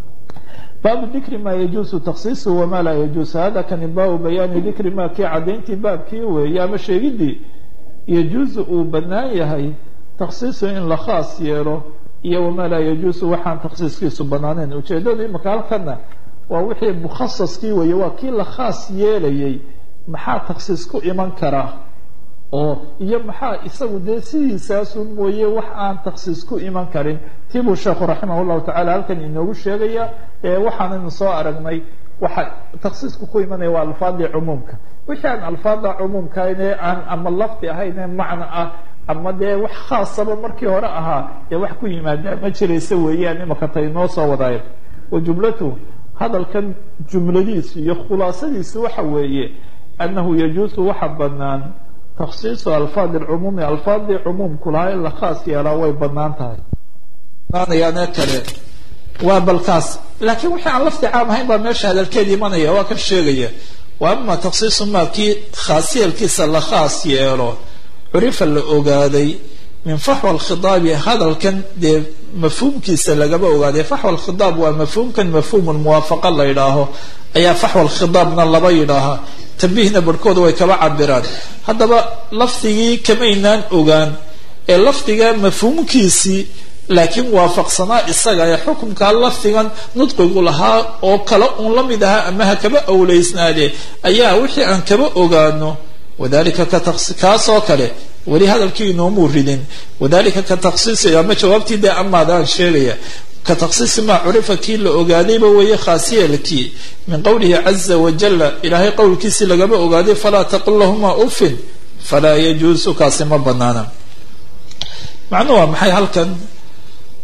baabu dikri ma yajuusu taksiisu wama laa yajuus hada kani baabu bayaani dikri ma kii cadayntii baabkii weeye ama sheegidii yajuusu uu banaan yahay taksiisu in la khaas yeelo iyo wamaa laa yajuusu waxaan taksiiskiisu banaaneyn ujeedadu imaka halkana waa wixii mukhasaskii weeye waa kii la khaas yeelayay maxaa taksiis ku iman karaa oo iyo maxaa isagu dee sidiisaasun mooye wax aan taksiis ku iman karin tii buu sheekhu raximah llahu tacala halkan inoogu sheegaya waxaanaynu soo aragnay waxa taksiisku ku imanaya waa alfaadii cumuumka wixii aan alfaada cumuumkaane aan ama lafdi ahayne macno ah ama dee wax khaasaba markii hore ahaa dee wax ku yimaadaa ma jiraysa weeyaan imaka ta inoo soo wadaayo wa jumlatu hadalkan jumladiisu iyo khulaasadiisu waxa weeye annahu yajuusu waxa banaan taksiisu alfaadi lcumuumi alfaadii cumuumku lahaa in la khaas yeelaa way banaan tahay naanayaane kale waa balkaas laakiin wixii aan lafdi caam ahayn baa meesha hadalkeeda imanaya waa kan sheegaya wa ama taksiisu maa kii khaasyeelkiisa la khaas yeelo curifa la ogaaday min faxwa alkhidaabi hadalkan dee mafhuumkiisa lagaba ogaaday faxwa alkhidaab waa mafhuumkan mafhuum lmuwaafaqa la yidhaaho ayaa faxwa alkhidaabna laba yidhaahaa tambihna barhkooda way kaba cabiraan haddaba lafdigii kamaynaan ogaan ee lafdiga mafhuumkiisii laakiin waafaqsanaa isaga ee xukunkaa lafdigan nudqigu lahaa oo kale uun la mid ahaa ama ha kaba awleysnaade ayaa wixii aan kaba ogaano wadalika kaasoo kale weli hadalkii inoomuu ridin wadalika ka taksiisi ama jawaabtii dee amaadaan sheegaya ka taksiisi maa curifa kii la ogaadayba weeye khaasiyeelkii min qowlihi caza wajala ilaahay qowlkiisii lagaba ogaaday falaa taqul lahuma ufin falaa yajuusu kaasi ma banaana macnu waa maxay halkan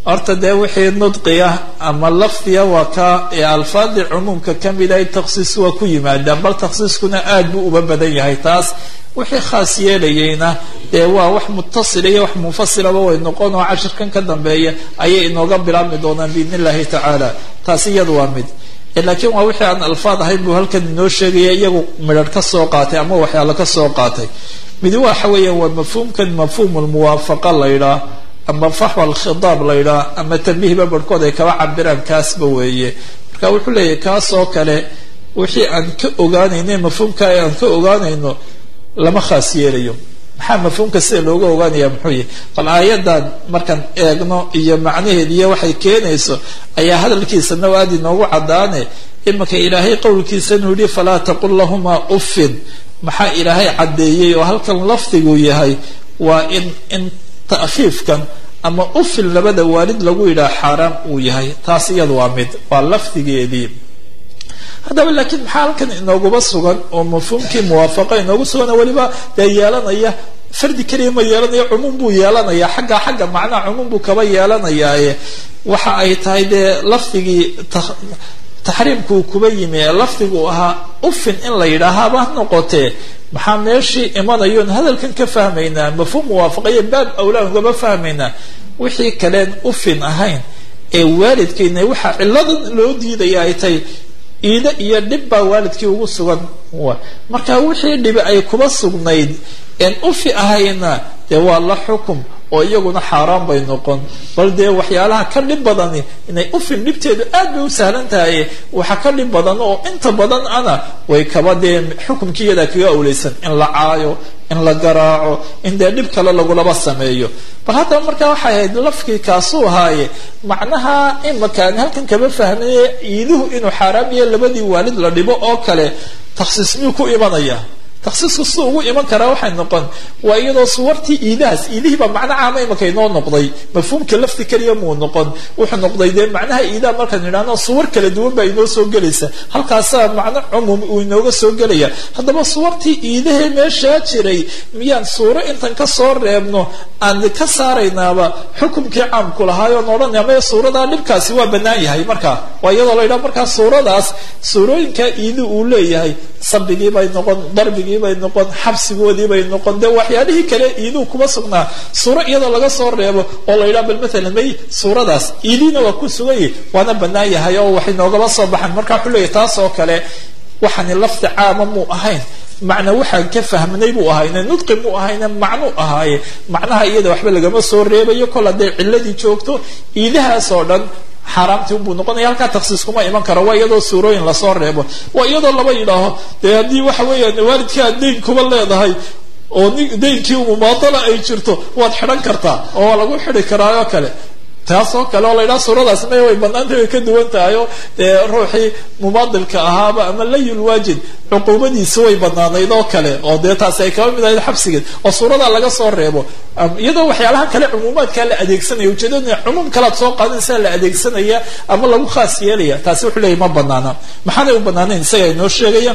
horta dee wixii nudqiya ama lafdiya waa ka ee alfaadii cumuumka kamid ahay takhsiis waa ku yimaadaan bal takhsiiskuna aad buu uba badan yahay taas wixii khaas yeelayeyna dee waa wax mutasila iyo wax munfasilaba way noqon oo cashirkan ka dambeeya ayay inooga bilaabmi doonaan biidn illahi tacaala taasi iyadu waa mid laakiin waa wixii aan alfaad ahayn buu halkan inoo sheegaya iyagu midharh ka soo qaatay ama waxyaalo ka soo qaatay midi waxa weeyaan waa mafhuumkan mafhuum lmuwaafaqa la ydhaah ama faxwa alkhidaab la ydhaah ama tambihba barhkood ay kaba cabiraan kaasba weeye marka wuxuu leeyahy kaas oo kale wixii aan ka ogaanayno mafhuumka aan ka ogaanayno lama khaas yeelayo maxaa mafhuumka sida looga ogaanaya muxuu yahy bal aayadan markaan eegno iyo macnaheed iyo waxay keenayso ayaa hadalkiisana aad inoogu caddaane imanka ilaahay qowlkiisanuu yihi falaa taqul lahumaa uffin maxaa ilaahay caddeeyey oo halkan lafdigu yahay waa in in ta'khiifkan ama uffin labada waalid lagu yidhaha xaaraam uu yahay taas iyada waa mid waa lafdigeedii haddaba laakiin maxaa halkan inooguba sugan oo mafhuumkii muwaafaqa inoogu sugan oo weliba dee yeelanaya fardi keliya ma yeelanaya cumuum buu yeelanaya xagga xagga macnaha cumuum buu kaba yeelanayaaye waxa ay tahay dee lafdigii taxriimkuu kuba yimi ee lafdigu ahaa ufin in la yidhaahaba ha noqotee maxaa meeshii imanayoon hadalkan ka fahmaynaa mafhuum muwaafaqaya baab awlaan ugaba fahmaynaa wixii kaleen ufin ahayn ee waalidkayna waxaa ciladan loo diidaya ay tahay iida iyo dhib baa waalidkii ugu sugan marka wixii dhibi ay kuba sugnayd een ufi ahayna dee waa la xukum oo iyaguna xaaraan bay noqon bal dee waxyaalaha ka dhib badani inay ufin dhibteedu aad bay u sahlan tahay waxa ka dhib badan oo inta badan ana way kaba dee xukumkii iyadaa kaga awleysan in la caayo in la garaaco in dee dhib kale lagulaba sameeyo bal haddaba markaa waxay ahayd lafkii kaasuu ahaaye macnaha imakaan halkan kama fahmaye iiduhu inuu xaaraam yahe labadii waalid la dhibo oo kale takhsiis miyuu ku imanaya taksiisku sida ugu iman karaa waxay noqon waa iyadoo suwartii iidahaas iidihii baa macno caama imaka inoo noqday mafhuumka lafti keliya muu noqon wuxuu noqday dee macnaha iidaha markaan idhahno suwar kala duwan baa inoo soo gelaysa halkaasaa macno cumuum uu inooga soo gelaya haddaba suwartii iidahee meeshaa jiray miyaan suuro intan ka soo reebno aan ka saaraynaaba xukumkii caamku lahaayoon odhanaya maya suuradaa dhibkaasi waa bannaan yahay marka waa iyadoo la yidhaha markaa suuradaas suurooyinkaa iidi uu leeyahay sabigii bay noqon darbigii bay noqon xabsigoodii bay noqon dee waxyaalihii kale iiduu kuma sugnaa suuro iyadoo laga soo reebo oo la yidhaha bal matalan may suuradaas iidiina waa ku suganyahi waana bannaan yahay oo waxay noogaba soo baxan marka wuxuu leeyahy taas oo kale waxaani lafdi caama muu ahayn macna waxaan ka fahmnay buu ahayne nudqi muu ahayne macnuu ahaaye macnaha iyada waxba lagama soo reebayo kol hadday ciladii joogto iidahaas oo dhan xaaraamtii unbuu noqonaya halkaa taksiis kuma iman karo waa iyadoo suurooyin lasoo reebo waa iyadoo laba yidhaaho dee haddii waxa weeyaan waalidkii aad dayn kuba leedahay oo daynkii mumaadala ay jirto waad xidhan kartaa oo waa lagu xidi karaa oo kale taas oo kale oo la yidhaha suuradaas may way banaantay way ka duwan tahay oo dee ruuxii mumaadilka ahaaba ama layul waajid cuquubadiisa way banaanayd oo kale oo dee taasi ay kaba mid ahayd xabsigeed oo suuradaa laga soo reebo iyadoo waxyaalaha kale cumuumaadkaa la adeegsanaya ujeedada cumuum kalead soo qaadanaysaa la adeegsanaya ama lagu khaas yeelaya taasi wuxuu leeyahy ma banaana maxaanay u banaanayn isaga inoo sheegaya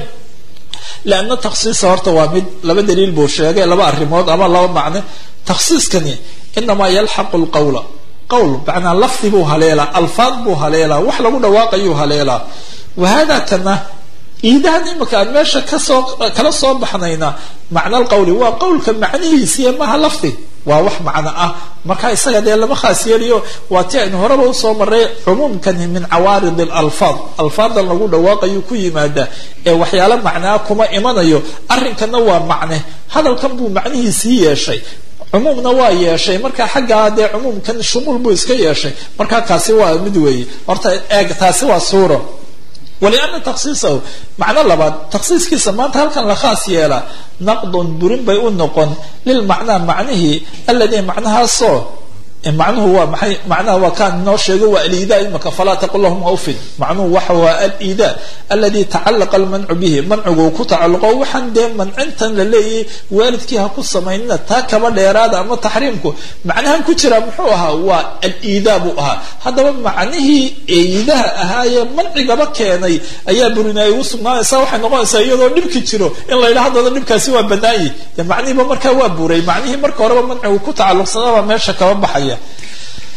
leanna taksiisa horta waa mid laba daliil buu sheegay laba arrimood ama laba macne taksiiskani inamaa yalxaqu lqawla qawl macnaa lafdi buu haleelaa alfaad buu haleelaa wax lagu dhawaaqayuu haleelaa wahada kana iidahan imika aan meesha kasoo kala soo baxnayna macna alqawli waa qawlka macnihiisiiyo maha lafdi waa wax macno ah marka isaga dee lama khaas yeeliyo waa ti aynu horeba usoo maray cumuumkani min cawaarid alalfaad alfaadan lagu dhawaaqayu ku yimaada ee waxyaalo macnaa kuma imanayo arrinkana waa macne hadalkan buu macnihiisii yeeshay cumuumna waa yeeshay marka xaggaa dee cumuumkan shumuul buu iska yeeshay marka kaasi waa mid weeye horta eeg taasi waa suuro waliana taksiisahu macno labaad taksiiskiisa maanta halkan la khaas yeela naqdun burin bay u noqon lilmacnaa macnihii alladii macnahaasoo macnuhu waa maxay macnaha waa kaan inoo sheegay waa aliidaa imaka falaa taqul lahum aufin macnuhu waxa waa aliidaa aladi tacalaqa almancu bihi mancigu ku tacalluqo waxaan dee mancintan la leeyahay waalidkii ha ku samaynina taa kaba dheeraada ama taxriimku macnahan ku jira muxuu ahaa waa aliidaa buu ahaa haddaba macnihii iidaha ahaayee mancigaba keenay ayaa burinay ugu sugnaanaysa waxay noqonaysaa iyadoo dhibki jiro in la yidhaha haddana dhibkaasi waa banaayi dee macnihiiba markaa waa buray macnihii marka horeba mancigu ku tacalluqsanaba meesha kaba baxaya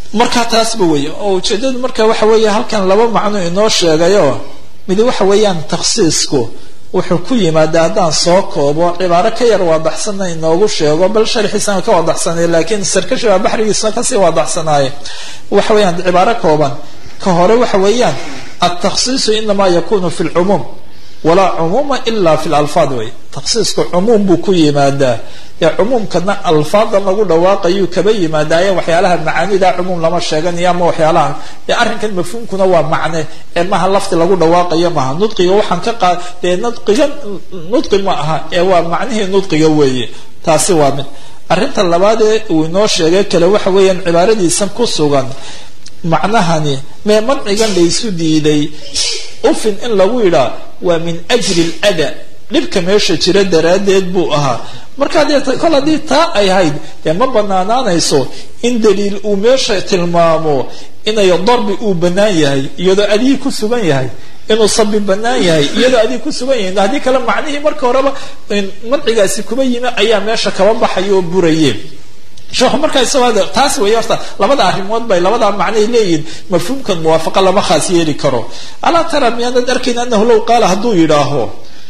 marka taasba weeye oo ujeedadu marka waxa weeye halkan laba macno inoo sheegayo mid waxa weeyaan takhsiisku wuxuu ku yimaada haddaan soo koobo cibaaro ka yar waadaxsanna inoogu sheego bal sharxiisana ka waadaxsanay laakiin sarkashi baa baxrigiisna kasii waadaxsanaaye waxa weeyaan cibaaro kooban ka hore waxa weeyaan altakhsiisu inamaa yakunu fi lcumuum walaa cumuuma ila fi lalfaad wey takhsiisku cumuum buu ku yimaadaa ee cumuumkana alfaadan lagu dhawaaqayuu kaba yimaadaaye waxyaalaha macaanida cumuum lama sheeganayo ama waxyaalaha ee arrinkan mafhuumkuna waa macne ee maha lafti lagu dhawaaqayo maha nudqiga waxaan ka qaad dee nudqiga nudqi ma aha ee waa macnihii nudqiga weeye taasi waa mid arrinta labaadee uu inoo sheegay kale waxa weeyaan cibaaradiisa ku sugan macnahani mee mancigan laysu diiday ufin in lagu yidhaa waa min ajli lada dhibka meesha jira daraaddeed buu ahaa marka dee kol haddii taa ay hayd dee ma banaanaanayso in daliil uu meesha tilmaamo inay darbi uu bannaan yahay iyadoo adigii ku sugan yahay inuu sabi bannaan yahay iyadoo adig ku sugan yahay haddii kale macnihii marka horeba mancigaasi kuba yimi ayaa meesha kaba baxaya oo buraye sheekhu markaa isagoo taas weeye horta labada arrimood bay labadaa macnay leeyihin mafhuumkan muwaafaqa lama khaas yeeli karo alaa tara miyaanad arkayn anahu low qaala hadduu yidhaaho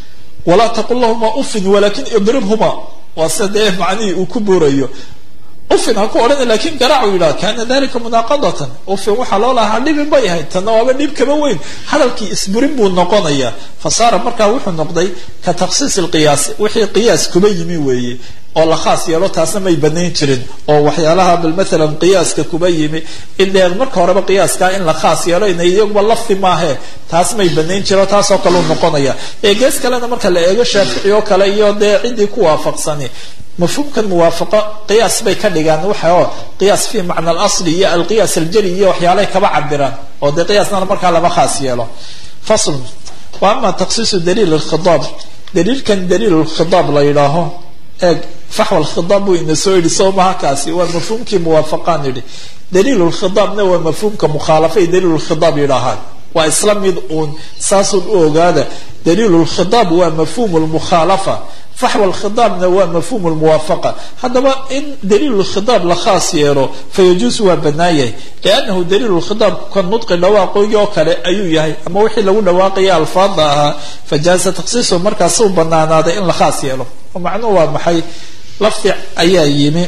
walaa taqul lahuma ufin walakin idribhuma waa sida dee macnihii uu ku buurayo ufin ha ku odhana lakin garaacu yidhaha kana dalika munaaqadatan ufin waxaa loo lahaa dhibin bay ahayd tanna waaba dhib kaba weyn hadalkii isburin buu noqonaya fa saara markaa wuxuu noqday ka takhsiis lqiyaasi wixii qiyaas kuba yimi weeye oo la khaas yeelo taasna may banayn jirin oo waxyaalaha bal maalan qiyaaska kuba yimi in dee marka horeba qiyaaskaa in la khaas yeelo ina iyaguba lafdi maahe taas may banayn jiro taasoo kaleu noqonaya ee gees kalena marka la eego shaafici oo kale iyo dee ciddii ku waafaqsani mafhuumkan muwaafaqo qiyaas bay ka dhigaan waxa oo qiyaas fi macna alasli iyo alqiyaas aljali iyo waxyaalahay kaba cabiraan oo dee qiyaasnana markaa lama khaas yeelo fasl wa ama takhsiisu daliil alkhidaab daliilkan daliil lkhidaab la yidhaaho eeg faxwa lkhidaab buu ina soo yidhi soo maha kaasi waa mafhuumkii muwaafaqaan yidhi daliil lkhidaabna waa mafhuumka mukhaalafa ay daliil lkhidaab yidhaahaan waa isla mid uun saasun u ogaada daliil lkhidaab waa mafhuum lmukhaalafa faxwa lkhidaabna waa mafhuum lmuwaafaqa haddaba in daliil lkhidaab la khaas yeelo fayajuusu waa bannaan yahay liannahu daliil lkhidaab ka nudqi dhawaaqoygii oo kale ayuu yahay ama wixii lagu dhawaaqaya alfaada ahaa fajaaza takhsiisu markaasuu banaanaaday in la khaas yeelo oo macnuhu waa maxay lafdi ayaa yimi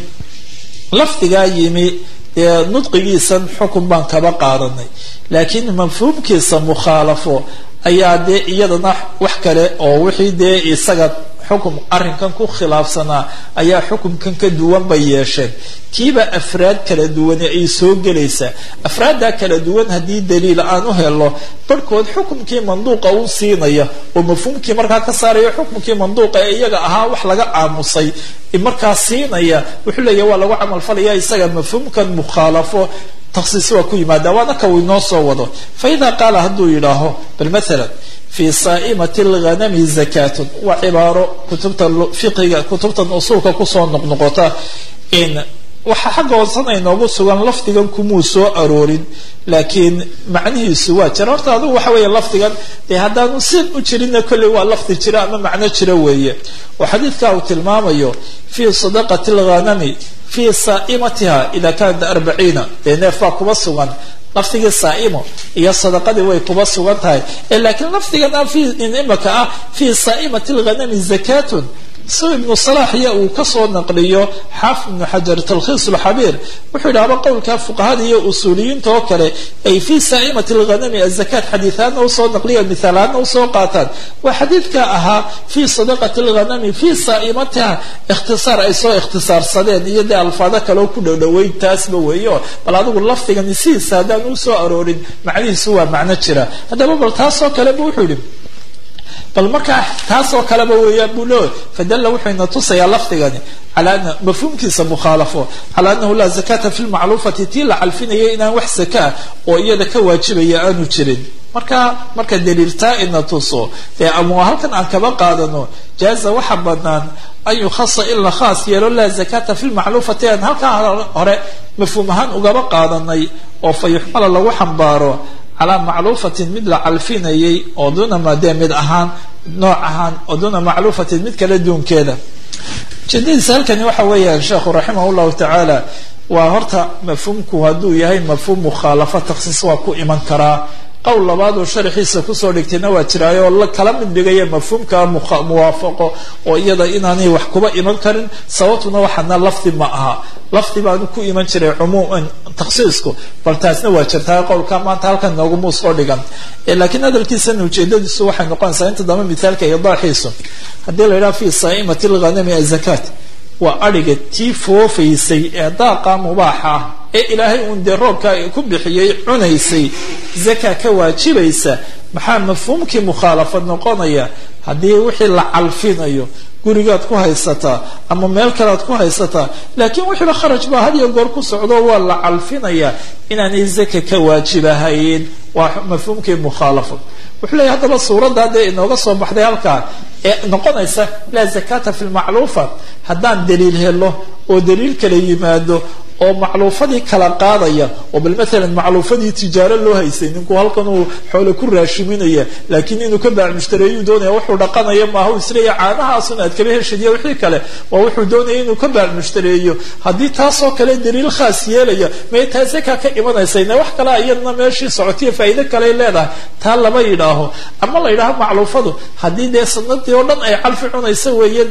lafdigaa yimi dee nudqigiisan xukun baan kaba qaadanay laakiin mafhuumkiisa mukhaalafo ayaa dee iyadana wax kale oo wixii dee isaga xukum arrinkan ku khilaafsanaa ayaa xukumkan ka duwan bay yeesheen kiiba afraad kala duwane ay soo gelaysaa afraaddaa kala duwan haddii daliil aan u helo barhkood xukumkii manduuqa u siinaya oo mafhuumkii markaa ka saaraya xukumkii manduuqa ee iyaga ahaa wax laga aamusay markaa siinaya wuxuu leeyahy waa lagu camalfalaya isaga mafhuumkan mukhaalafo takhsiis waa ku yimaada waana ka uu inoo soo wado fa idaa qaala hadduu yidhaaho bal maalan fi saa'imati alghanami zakatun waa cibaaro kutubta fiqiga kutubtan usuulka kusoo noqnoqota in waxaa xagga hoosana inoogu sugan lafdigan kumuu soo aroorin laakiin macnihiisu waa jira horta adigu waxa weeye lafdigan dee haddaanu sin u jirinna kolley waa lafdi jira ama macno jira weeye oo xadiidka uu tilmaamayo fi sadaqati alghanami fi saa'imatiha ida kanat arbaciina dee neef baa kuba sugan lafdigii saa'imo iyo sadaqadii way kuba sugan tahay laakiin lafdigan a imaka ah fi saa'imati alghanami zakatun si ibnu salax iyo uu kasoo naqliyo xaafid ibnu xajar talkhiis lxabiir wuxuu yidhahba qowlka fuqahada iyo usuuliyiinta oo kale ay fi saa'imati alghanami azakat xadiiaadna usoo naqliya mithaalaadna usoo qaataan waa xadiidka ahaa fi sadaqati alghanami fi saa'imatiha ikhtisaar ay soo ikhtisaarsadeen iyo dee alfaado kaleo ku dhowdhoweyn taasba weeyo bal adigu lafdigani sidiisa haddaan usoo aroorin macnihiisu waa macno jira haddaba bal taasoo kaleba wuxuu yihi bal markaa taasoo kaleba weeyaan buu leeyahy fadalla wuxuu ina tusayaa lafdigani cala ana mafhuumkiisa mukhaalafo cala anahu laa zakata fi lmacluufati tii la calfinayay inaan wax zakaa oo iyada ka waajibaya aanu jirin marka marka daliiltaa ina tuso ee ama halkan aan kaba qaadano jaaza waxa banaan an yukhasa in la khaas yeelo laa zakata fi lmacluufati aan halkaa hore mafhuum ahaan ugaba qaadanay oo fa yuxmala lagu xambaaro calaa macluufatin mid la calfinayay oo duna madee mid ahaan nooc ahaan oo duna macluufatin mid kale duunkeeda ujeedadiisa halkani waxa weeyaan sheekhu raximah llahu tacaala waa horta mafhuumku hadduu yahay mafhuum mukhaalafo takhsiis waa ku iman karaa qowl labaad oo sharaxiisa kusoo dhigtayna waa jiraayo oo kala mid dhigaya mafhuumka muwaafaqo oo iyada inaanay wax kuba iman karin sababtuna waxaana lafdi ma aha lafdi baanu ku iman jiray cumuuman takhsiisku bal taasna waa jirtaa qowlka maanta halkan nooguma soo dhigan laakiin hadalkiisana ujeedadiisu waxay noqonaysaa inta dambe mithaalka idaaxiisu haddii la yidhaha fi saa'imati lghanami azakaat waa adhiga tii foofaysay ee daaqa mubaaxa ah ee ilaahay uun dee roobka ku bixiyey cunaysay zaka ka waajibaysa maxaa mafhuumkii mukhaalafad noqonaya haddii wixii la calfinayo gurigaad ku haysataa ama meel kalead ku haysataa laakiin wixiiba kharaj baa had iyo goor ku socdo waa la calfinayaa inaanay zaka ka waajibahayn waa mafhuumkii mukhaalafad wuxuu leeyahy haddaba suuradda dee inooga soo baxday halkaa ee noqonaysa laa zakata fi lmacluufa haddaan daliil helo oo daliil kala yimaado oo macluufadii kala qaadaya oo bal maalan macluufadii tijaaro loo haysay ninku halkan uu xoole ku raashiminaya laakiin inuu ka baac mushtareeyuu doonaya wuxuu dhaqanaya maaha isleeya caanahaasun aad kaba heshadiya wixii kale waa wuxuu doonaya inuu ka baac mushtareeyo haddii taasoo kale daliil khaas yeelaya may taa zaka ka imanaysa wax kale iyadna meeshii socotiya faa'iido kaley leedahay taa lama yidhaaho ama la yidhaaho macluufadu haddii dee sanadii oo dhan ay calfi cunaysa weeye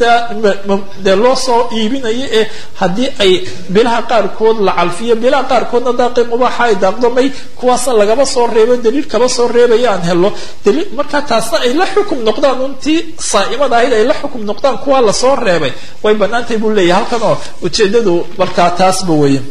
dee loo soo iibinayo ee haddii ay bilaha qaarkood la calfiyo bilaha qaarkoodna daaqi mubaaxa ay daaqdo may kuwaasna lagaba soo reebo daliil kaba soo reebaya aan helo daliil markaa taasna ay la xukum noqdaan untii saa'imada ahayd ay la xukum noqdaan kuwaa lasoo reebay way banaantay buu leeyahay halkan oo ujeedadu markaa taasba weeye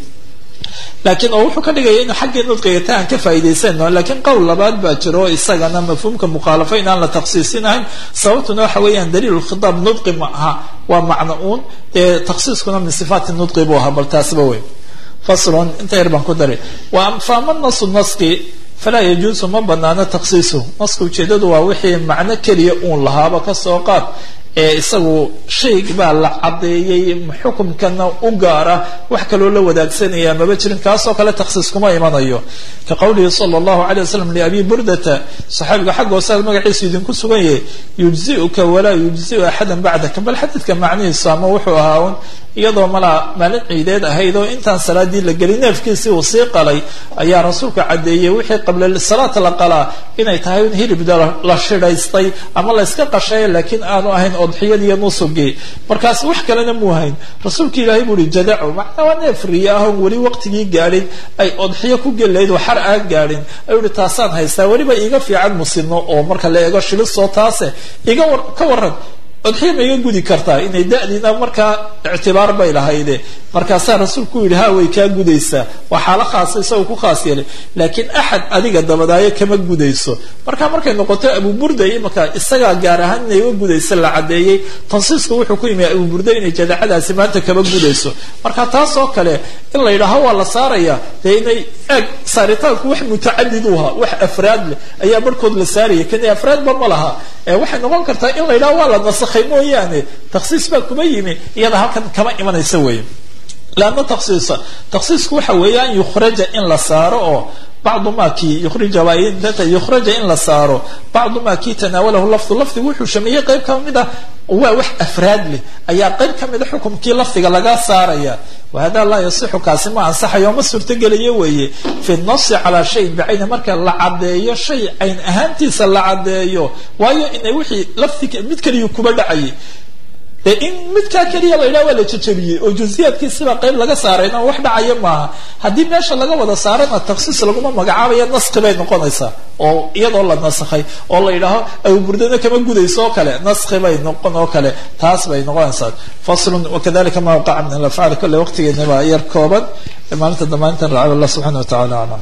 laakiin oo wuxuu ka dhigaya inu xaggii nudqiga ta aan ka faa'idaysano laakiin qowl labaad baa jiro isagana mafhuumka mukhaalafa in aan la takhsiisinahayn sababtuna waxa weeyaan daliil khitaab nudqi ma aha waa macno uun dee takhsiiskuna min sifaati nudqi buu ahaa bal taasba wey faslun inta yar baan ku daray faama nasu naski falaa yajuusu ma banaano takhsiisuhu naska ujeedadu waa wixii macno keliya uun lahaaba kasoo qaad ee isagu shay baa la caddeeyey xukumkana u gaara wax kaloo la wadaagsanaya maba jirin kaasoo kale takhsiis kuma imanayo ka qowlihi sala allahu alay wasalam liabi burdata saxaabiga xagga hoosead magaciisu idinku sugan yahay yujziuka walaa yujziu axadan bacdaka bal xadiidka macnihiisu ama wuxuu ahaa un iyadoo malaa maalin ciideed ahayd oo intaan salaadii la gelin neefkiisii uu sii qalay ayaa rasuulka caddeeyey wixii qabla salaata la qalaa inay tahay in hilibda la shidhaystay ama la yska qashay laakiin aanu ahayn odxiyadiiyo nusugii markaas wax kalena muu hayn rasuulka ilaahay buu uhi jadaco macnaa waa neef riya ah oon weli waqtigii gaadhin ay odxiyo ku gelayd oo xar aan gaadhin ayuu ihi taasaan haystaa weliba iiga fiican musino oo marka la eego shilisoo taase iga war ka waran odxiya ma iga gudi kartaa inay da'diina markaa ictibaar bay lahayde markaasaa rasuulku u yidhi ha way kaa gudaysaa waa xaalo khaasa isagoo ku khaas yeelay laakiin axad adiga dabadaayo kama gudayso marka markay noqoto abuburda imaka isagaa gaar ahaan inay uga gudaysa la caddeeyey tansiisku wuxuu ku yimi abuburda inay jadacadaasi maanta kama gudayso marka taas oo kale in la yidhaaho waa la saaraya dee inay eeg saaritaanku wax mutacadid u ahaa wax afraad leh ayaa barhkood la saaraya kani afraadba ma laha waxay noqon kartaa in la yidhaho waa la nasakhay mooyaane takhsiis baa kuma yimi iyada halkan kama imanaysa weeye lanna taksiisa taksiisku waxa weeye an yukhraja in la saaro oo bacdu ma kii yurija yukhraja in la saaro bacdu ma kii tanaawalahu lafdu lafdigu wuxuu shameeyey qayb ka mid ah waa wax afraad leh ayaa qayb ka mida xukumkii lafdiga laga saaraya wahada laa yasixu kaasi ma ansaxayo ma suurtogelayo weeye fi nasi calaa shayin bicayni marka la caddeeyo shay cayn ahaantiisa la caddeeyo waayo inay wixii lafdiga mid kaliya kuba dhacayay dee in midkaa keliya la yidhaha waa la jajabiyey oo juziyaadkiisiba qayb laga saarayna wax dhacaya maaha haddii meesha laga wada saarana taksiis laguma magacaabaya naski bay noqonaysaa oo iyadoo la nasakhay oo la yidhaaho abuburdana kama gudayso oo kale naski bay noqon oo kale taas bay noqonaysaa faslun wakadalika ma waqaca min alafcaali kolle waqtigeena baa yar kooban maalinta damaanintan racab allah subxana wa tacala aclam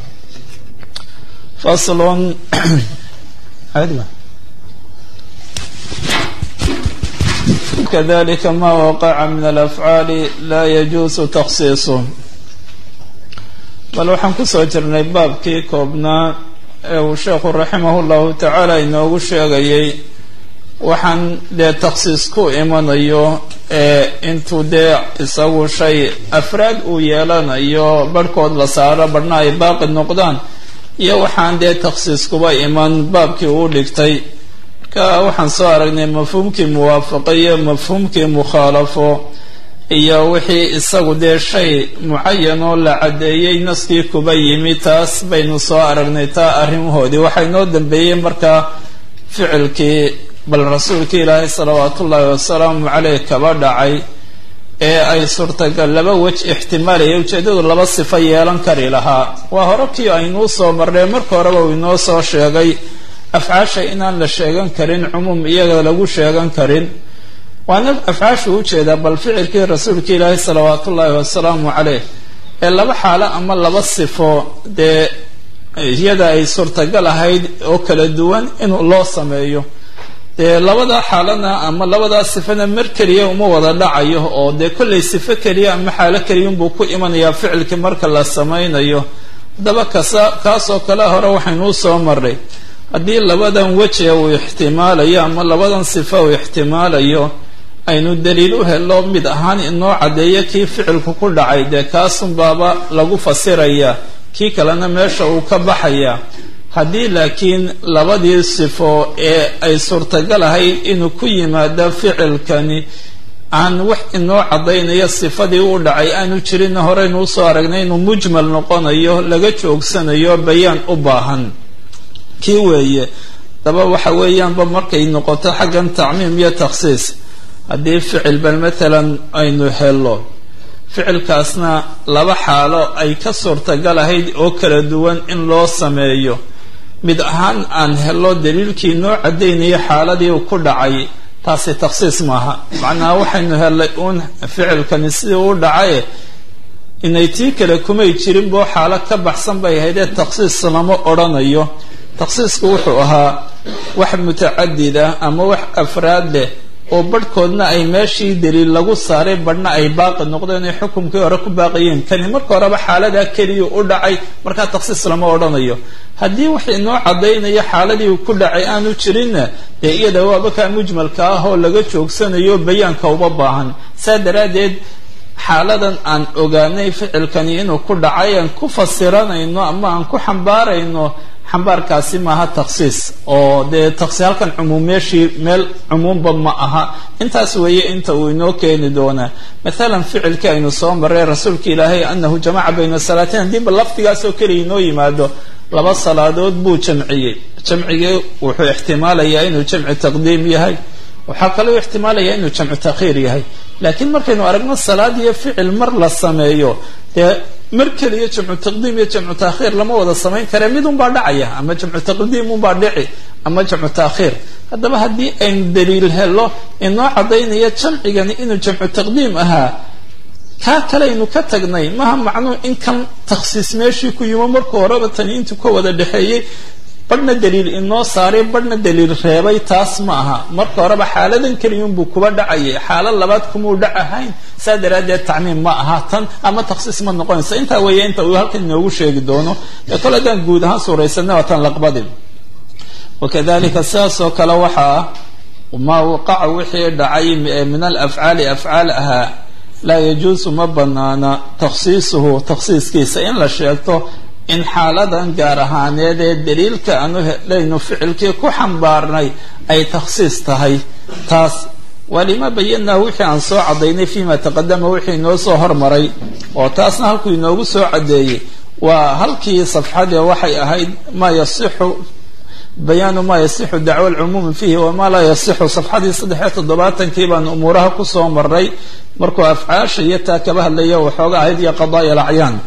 faslun kadalika ma waqaca min alafcaali laa yajuusu takhsiisuh bal waxaan kusoo jirnay baabkii koobnaa ee uu sheekhu raximahu llahu tacaala inoogu sheegayay waxaan dee takhsiis ku imanayo ee intuu dee isagu shay afraad uu yeelanayo barhkood la saaro barhna ay baaqi noqdaan iyo waxaan dee takhsiis kuba iman baabkii uu dhigtay marka waxaan soo aragnay mafhuumkii muwaafaqo iyo mafhuumkii mukhaalafo iyo wixii isagu dee shay mucayan oo la caddeeyey naskii kuba yimi taas baynu soo aragnay taa arrimahoodii waxaa inoo dambeeyey markaa ficilkii bal rasuulkii ilaahay salawaatu ullaahi wasalaamu caleyh kaba dhacay ee ay suurtagal laba wej ixtimaalaya ujeeddadu laba sifo yeelan kari lahaa waa hore kii aynuu soo marnay marka horeba uu inoo soo sheegay afcaasha inaan la sheegan karin cumuum iyaga lagu sheegan karin waana afcaashu ujeedaa bal ficilkii rasuulka ilaahi salawaatu ullaahi wasalaamu caleyh ee laba xaalo ama laba sifo dee iyada ay suurtagal ahayd oo kala duwan inuu loo sameeyo dee labada xaalana ama labadaa sifana mar keliya uma wada dhacayo oo dee kollay sifo keliya ama xaalo keliya unbuu ku imanayaa ficilkii marka la samaynayo haddaba kasa kaasoo kale hore waxaynuu soo marray haddii labadan weje uu ixtimaalayo ama labadan sifo uu ixtimaalayo aynu daliil u helo mid ahaan inoo caddeeyo kii ficilku ku dhacay dee kaasunbaaba lagu fasirayaa kii kalena meesha uu ka baxaya haddii laakiin labadii sifo ee ay suurtagal ahayd inuu ku yimaado ficilkani aan wax inoo caddaynaya sifadii u dhacay aanu jirinna horeynu usoo aragnay inuu mujmal noqonayo laga joogsanayo bayaan u baahan kii weeye daba waxa weeyaanba markay noqoto xaggan tacmiim iyo takhsiis haddii ficil bal matalan aynu helo ficilkaasna laba xaalo ay ka suurtagal ahayd oo kala duwan in loo sameeyo mid ahaan aan helo daliilkii noo caddaynaya xaaladii uu ku dhacay taasi takhsiis maaha macnaha waxaynu helay uun ficilkani sidii u dhacaye inay tii kale kumay jirin boo xaalo ka baxsan bay ahayd ee takhsiis lama odhanayo takhsiisku wuxuu ahaa wax mutacadid ah ama wax afraad leh oo barhkoodna ay meeshii daliil lagu saaray badhna ay baaqi noqdeen ay xukumkii hore ku baaqayeen kani marka horeba xaaladaa keliya u dhacay markaa takhsiis lama odhanayo haddii wax inoo caddaynaya xaaladii uu ku dhacay aanu jirinna dee iyada waaba kaa mujmalka ah oo laga joogsanayo bayaanka uma baahan saa daraaddeed xaaladan aan ogaanay ficilkani inuu ku dhacay aan ku fasiranayno ama aan ku xambaarayno xambaarkaasi maaha takhsiis oo dee takhsiis halkan cumuum meeshii meel cumuumba ma aha intaas weeye inta uu inoo keeni doonaa mathalan ficilkii aynu soo marray rasuulka ilaahay anahu jamaca bayna salaatain haddiiba lafdigaasoo keliya inoo yimaado laba salaadood buu jamciyey jamcigii wuxuu ixtimaalayaa inuu jamci taqdiim yahay waxaa kaloo ixtimaalaya inuu jamcu takhiir yahay laakiin markaynu aragno salaad iyo ficil mar la sameeyo dee mar keliya jamcu taqdiim iyo jamcu taakhiir lama wada samayn kare mid unbaa dhacaya ama jamcu taqdiim unbaa dhici ama jamcu taakhiir haddaba haddii aynu daliil helo inoo caddaynaya jamcigani inuu jamcu taqdiim ahaa kaa kaleaynu ka tagnay maha macnuu in kan takhsiis meeshii ku yimo marka horeba tani intuu ka wada dhexeeyey badhna daliil inoo saaray badhna daliil reebay taas ma aha marka horeba xaaladan keliyunbuu kuba dhacayay xaalad labaad kumuu dhac ahayn saa daraaddeed tacmiim ma aha tan ama takhsiis ma noqonaysa intaa weeye inta uu halkan inoogu sheegi doono ee kole haddaan guud ahaan suuraysanay waa tan laqbadi wakadalika sidaasoo kale waxaa maa waqaca wixii dhacay min alafcaali afcaal ahaa laa yajuusu ma banaana takhsiisuhu takhsiiskiisa in la sheegto in xaaladan gaar ahaaneed ee daliilka aanu helaynu ficilkii ku xambaarnay ay takhsiis tahay taas waa lima bayanaa wixii aan soo caddaynay fima taqadama wixii inoo soo hormaray oo taasna halkuu inoogu soo caddeeyey waa halkii safxadee waxay ahayd maa yasixu bayaanu maa yasixu dacwa alcumuumi fiihi wamaa laa yasixu safxadii saddexiyo toddobaatankii baan umuuraha kusoo maray markuu afcaasha iyo taa kaba hadlaya waxooga ahayd iyo qadaaya alacyaan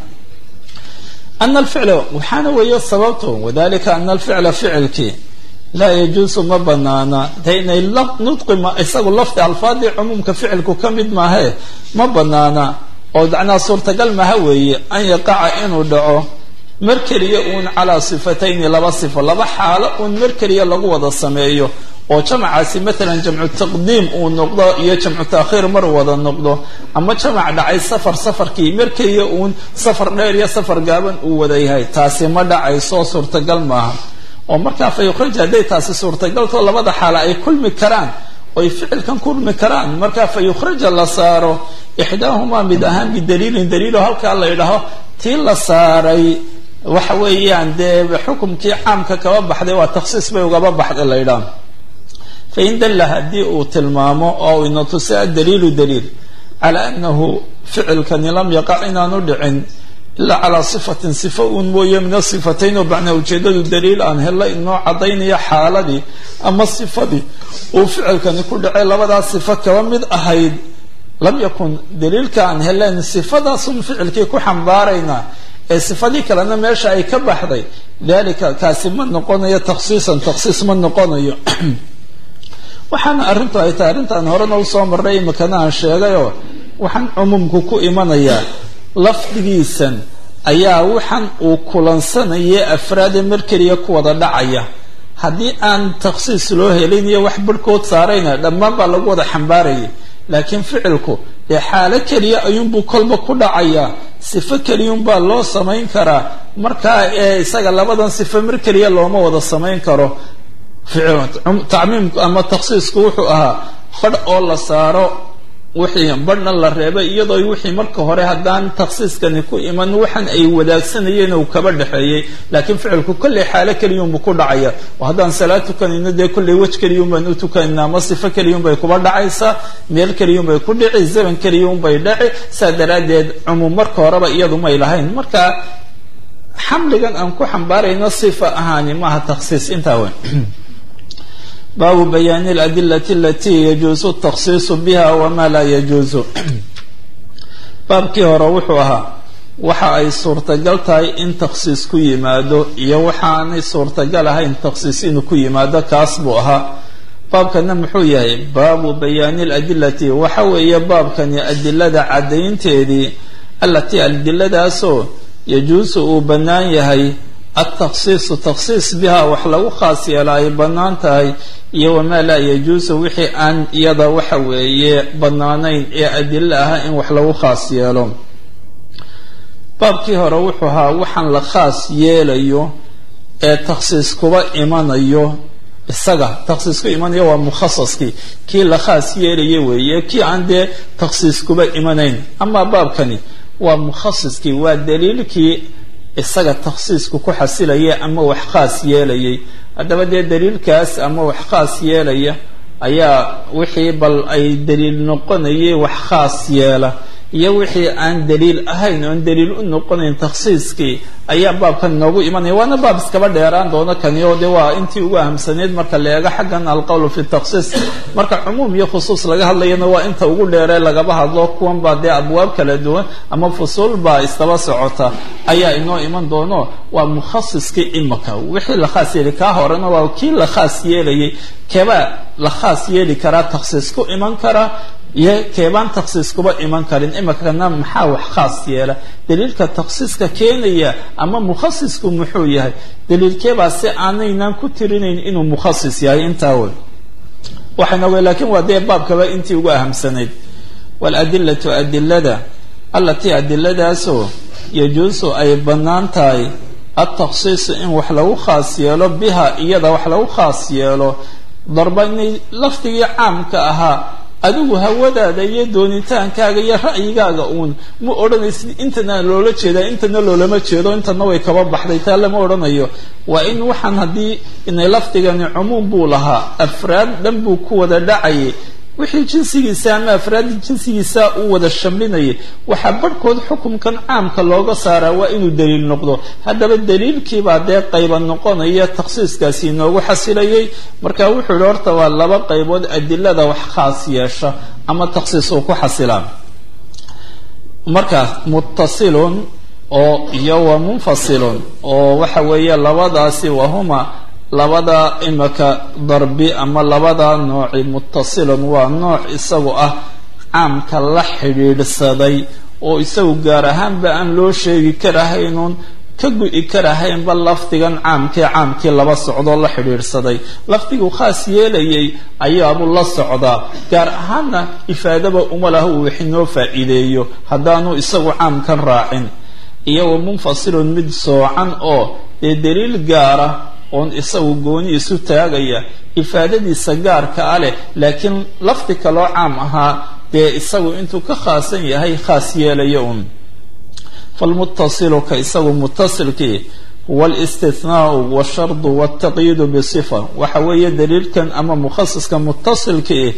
ana alficla waxaana weeye sababto wadalika ana alficla ficilkii laa yajuusu ma banaana de inay nudqi isagu lafdi alfaadii cumuumka ficilku ka mid maahe ma banaana oo macnaa suurtagal maha weeye an yaqaca inuu dhaco mar keliya uun calaa sifatayni laba sifo laba xaalo uun mar keliya lagu wada sameeyo oo jamacaasi matalan jamcu taqdiim uu noqdo iyo jamcu taakhiir mar wada noqdo ama jamac dhacay safar safarkii mar keliya uun safar dheer iyo safar gaaban uu wada yahay taasi ma dhacayso suurtagal maaha oo markaa fa yukhraj hadday taasi suurtagalto labada xaalo ay kulmi karaan oy ficilkan kulmi karaan markaa fa yukhraja la saaro ixdaahumaa mid ahaan bidaliilin daliilo halkaa la yidhaaho tii la saaray waxa weeyaan dee xukumkii caamka kaba baxday waa takhsiis bay ugaba baxday la yidhaah fain dalla haddii uu tilmaamo oo ina tusi adaliilu daliil calaa anahu ficilkani lam yaqac inaanu dhicin ilaa calaa sifatin sifa uun mooye min asifatayn oo macnaa ujeedadu daliil aan hella inoo caddaynaya xaaladii ama sifadii uu ficilkani ku dhacay labadaa sifo kaba mid ahayd lam yakun daliilka aan helen sifadaasun ficilkii ku xambaaraynaa ee sifadii kalena meesha ay ka baxday dalika kaasi ma noqonayo takhsiisan takhsiis ma noqonayo waxaana arrintu ay tahay arrintaan horena usoo marray imikana aan sheegayoo waxaan cumuumku ku imanayaa lafdigiisan ayaa waxan uu kulansanaya afraade mar keliya ku wada dhacaya haddii aan takhsiis loo helin iyo wax barhkood saarayna dhammaan baa lagu wada xambaarayay laakiin ficilku dee xaalo keliya ayuunbuu kolba ku dhacayaa sifo keliyunbaa loo samayn karaa markaa ee isaga labadan sifo mar keliya looma wada samayn karo tacmiimku ama takhsiisku wuxuu ahaa badh oo la saaro wixii badhna la reebay iyadoo wixii marka hore haddaan takhsiiskani ku iman waxan ay wadaagsanayeen uu kaba dhexeeyey laakiin ficilku kolley xaalo keliyunbu ku dhacaya oo haddaan salaad tukanayno dee kolley wej keliyun baan u tukanayna ama sifo keliyun bay kuba dhacaysaa meel keliyun bay ku dhici zaman keliyun bay dhaci saa daraaddeed cumuum marka horeba iyadu may lahayn marka xamligan aan ku xambaarayno sifa ahaani maaha takhsiis intaa weyn baabu bayaani aladilati alati yajuusu takhsiisu biha wama laa yajuusu baabkii hore wuxuu ahaa waxa ay suurtagal tahay in takhsiis ku yimaado iyo waxaanay suurtagal ahayn takhsiis inuu ku yimaado kaas buu ahaa baabkana muxuu yahay baabu bayaani aladilati waxa weeye baabkani adilada caddaynteedii alatii adiladaasoo yajuusu uu bannaan yahay altakhsiisu takhsiis biha wax lagu khaas yeela ay bannaan tahay iyo wamaa laa yajuusu wixii aan iyada waxa weeye bannaanayn ee adilo ah in wax lagu khaas yeelo baabkii hore wuxuu ahaa waxaan la khaas yeelayo ee takhsiis kuba imanayo isaga takhsiis ku imanayo waa mukhasaskii kii la khaas yeelaya weeye kii aan dee takhsiis kuba imanayn amaa baabkani waa mukhasiskii waa daliilkii isaga takhsiisku ku xasilaya ama wax khaas yeelayay haddaba dee daliilkaas ama wax khaas yeelaya ayaa wixii bal ay daliil noqonayay wax khaas yeela iyo wixii aan daliil ahayn oon daliil u noqonayn takhsiiskii ayaa baabkan inoogu imanaya waana baab iskaba dheeraan doono kani oo de waa intii ugu ahamsaneyd marka la eego xaggan alqowlu fi takhsiis marka cumuum iyo khusuus laga hadlayana waa inta ugu dheeree lagaba hadlo kuwan baa dee abwaab kala duwan ama fusuul baa istaba socota ayaa inoo iman doono waa mukhasiskii imaka wixii la khaas yeeli kaa horena waa kii la khaas yeelayay keebaa la khaas yeeli karaa takhsiis ku iman karaa iyo keebaan takhsiis kuba iman karin imikana maxaa wax khaas yeela daliilka takhsiiska keenaya ama mukhasisku muxuu yahay daliilkeebaa si aanaynan ku tirinayn inuu mukhasis yahay intaa wey waxayna wey lakin waa dee baabkaba intii ugu ahamsanayd waaladilatu adilada allatii adiladaasoo yajuusu ay bannaan tahay altakhsiisu in wax lagu khaas yeelo biha iyada wax lagu khaas yeelo darbanay lafdigii caamka ahaa adigu hawadaada iyo doonitaankaaga iyo ra'yigaaga uun ma odhanaysid intana loola jeedaa intana loolama jeedo intana way kaba baxday taa lama odhanayo waa in waxaan haddii inay lafdigani cumuum buu lahaa afraad dhan buu ku wada dhacayay wixii jinsigiisa ama afraadda jinsigiisa uu wada shamlinayay waxaa barhkood xukumkan caamka looga saaraa waa inuu daliil noqdo haddaba daliilkiibaa dee qayba noqonaya takhsiiskaasi inoogu xasilayay marka wuxuu yihi horta waa laba qaybood adilada wax khaas yeesha ama takhsiis uu ku xasilaa marka muttasilun oo iyo wa munfasilun oo waxa weeye labadaasi wahuma labada imika darbi ama labada nooci muttasilun waa nooc isagu ah caamka la xidhiidhsaday oo isagu gaar ahaanba aan loo sheegi karahaynuun ka gu-i karahaynba lafdigan caamkee caamkii laba socdoo la xidhiidhsaday lafdigu khaas yeelayay ayaabuu la socdaa gaar ahaanna ifaadaba uma laha uu wixinoo faa'iideeyo haddaanu isagu caamkan raacin iyo wa munfasilun mid soocan oo dee daliil gaara oon isagu gooni isu taagaya ifaadadiisa gaarka a leh laakiin lafdi kaloo caam ahaa dee isagu intuu ka khaasan yahay khaas yeelaya un falmuttasilu ka isagu muttasilkii huwa alistithnaau washardu waltaqyiidu bisifa waxa weeye daliilkan ama mukhasiska muttasilkii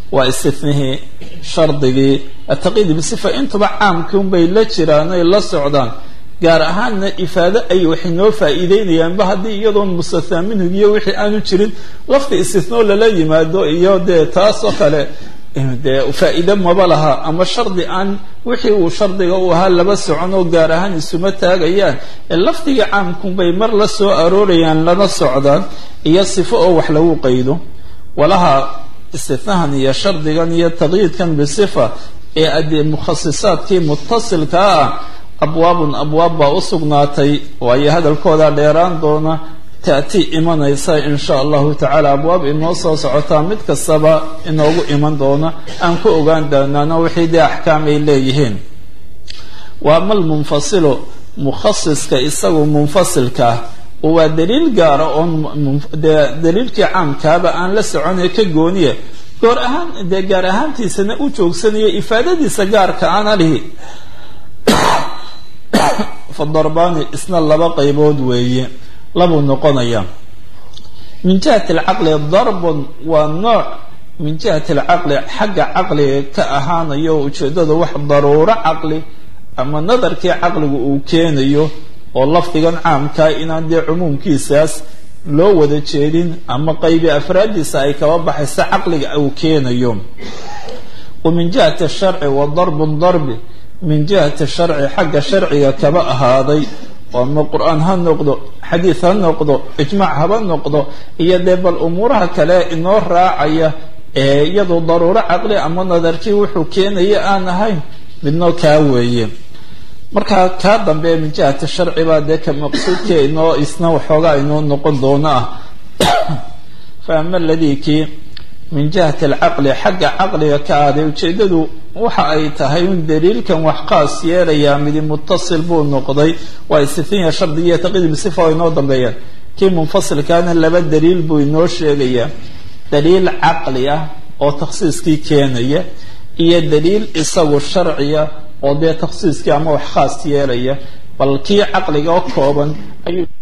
waa istinihii shardigii ataqyiid bisifa intuba caamkii unbay la jiraan ay la socdaan gaar ahaanna ifaado ay waxay noo faa'iideynayaanba haddii iyadoon mustathaa minhu iyo wixii aanu jirin lafdi istinoo lala yimaado iyo dee taasoo kale dee faa'iide maba laha ama shardi aan wixii uu shardiga u ahaa laba socon oo gaar ahaan isuma taagayaan ee lafdiga caamkunbay mar la soo aroorayaan lana socdaan iyo sifo oo wax lagu qaydo walaha istinahan iyo shardigan iyo taqyiidkan bisifa ee adee mukhasisaadkii mutasilkaa ah abwaabun abwaab baa u sugnaatay waayo hadalkooda dheeraan doona taati imanaysa in sha allahu tacaala abwaab inoo soo socotaa mid kastaba inoogu iman doona aan ku ogaan doonaano wixii dee axkaam ay leeyihiin wa ama almunfasilu mukhasiska isagu munfasilka ah oo waa daliil gaara oon dee daliilkii caamkaaba aan la soconay ka gooniya goor ahaan dee gaar ahaantiisana u joogsanayo ifaadadiisa gaarka aana lihi fadarbaani isna laba qaybood weeye labuu noqonaya min jihati alcaqli darbun waa nooc min jihati alcaqli xagga caqliga ka ahaanayo ujeeddada wax daruuro caqli ama nadarkii caqligu uu keenayo oo lafdigan caamkaa inaan dee cumuumkiisaas loo wada jeedin ama qaybi afraaddiisa ay kaba baxaysa caqliga uu keenayo wa min jihati sharci wa darbun darbi min jihati sharci xagga sharciga kaba ahaaday oo ama qur-aan ha noqdo xadiid ha noqdo ijmaac haba noqdo iyo dee bal umuuraha kale inoo raacaya ee iyadoo daruuro caqli ama nadarkii wuxuu keenaya aan ahayn midnoo kaa weeye markaa kaa dambe min jihati sharci baa dee ka maqsuudkii inoo isna waxoogaa inoo noqon doono ah fa ama aladii kii min jihati alcaqli xagga caqliga ka aaday ujeeddadu waxa ay tahay in daliilkan wax qaas yeelayaa midi mutasil buu noqday waa istithinya shardigiiyo taqyiid bisifa oo inoo dambeeyaan kii munfasilkaana laba daliil buu inoo sheegayaa daliil caqli ah oo takhsiiskii keenaya iyo daliil isagu sharciya oo dee takhsiiskii ama wax khaas yeelaya bal kii caqliga oo kooban ayuu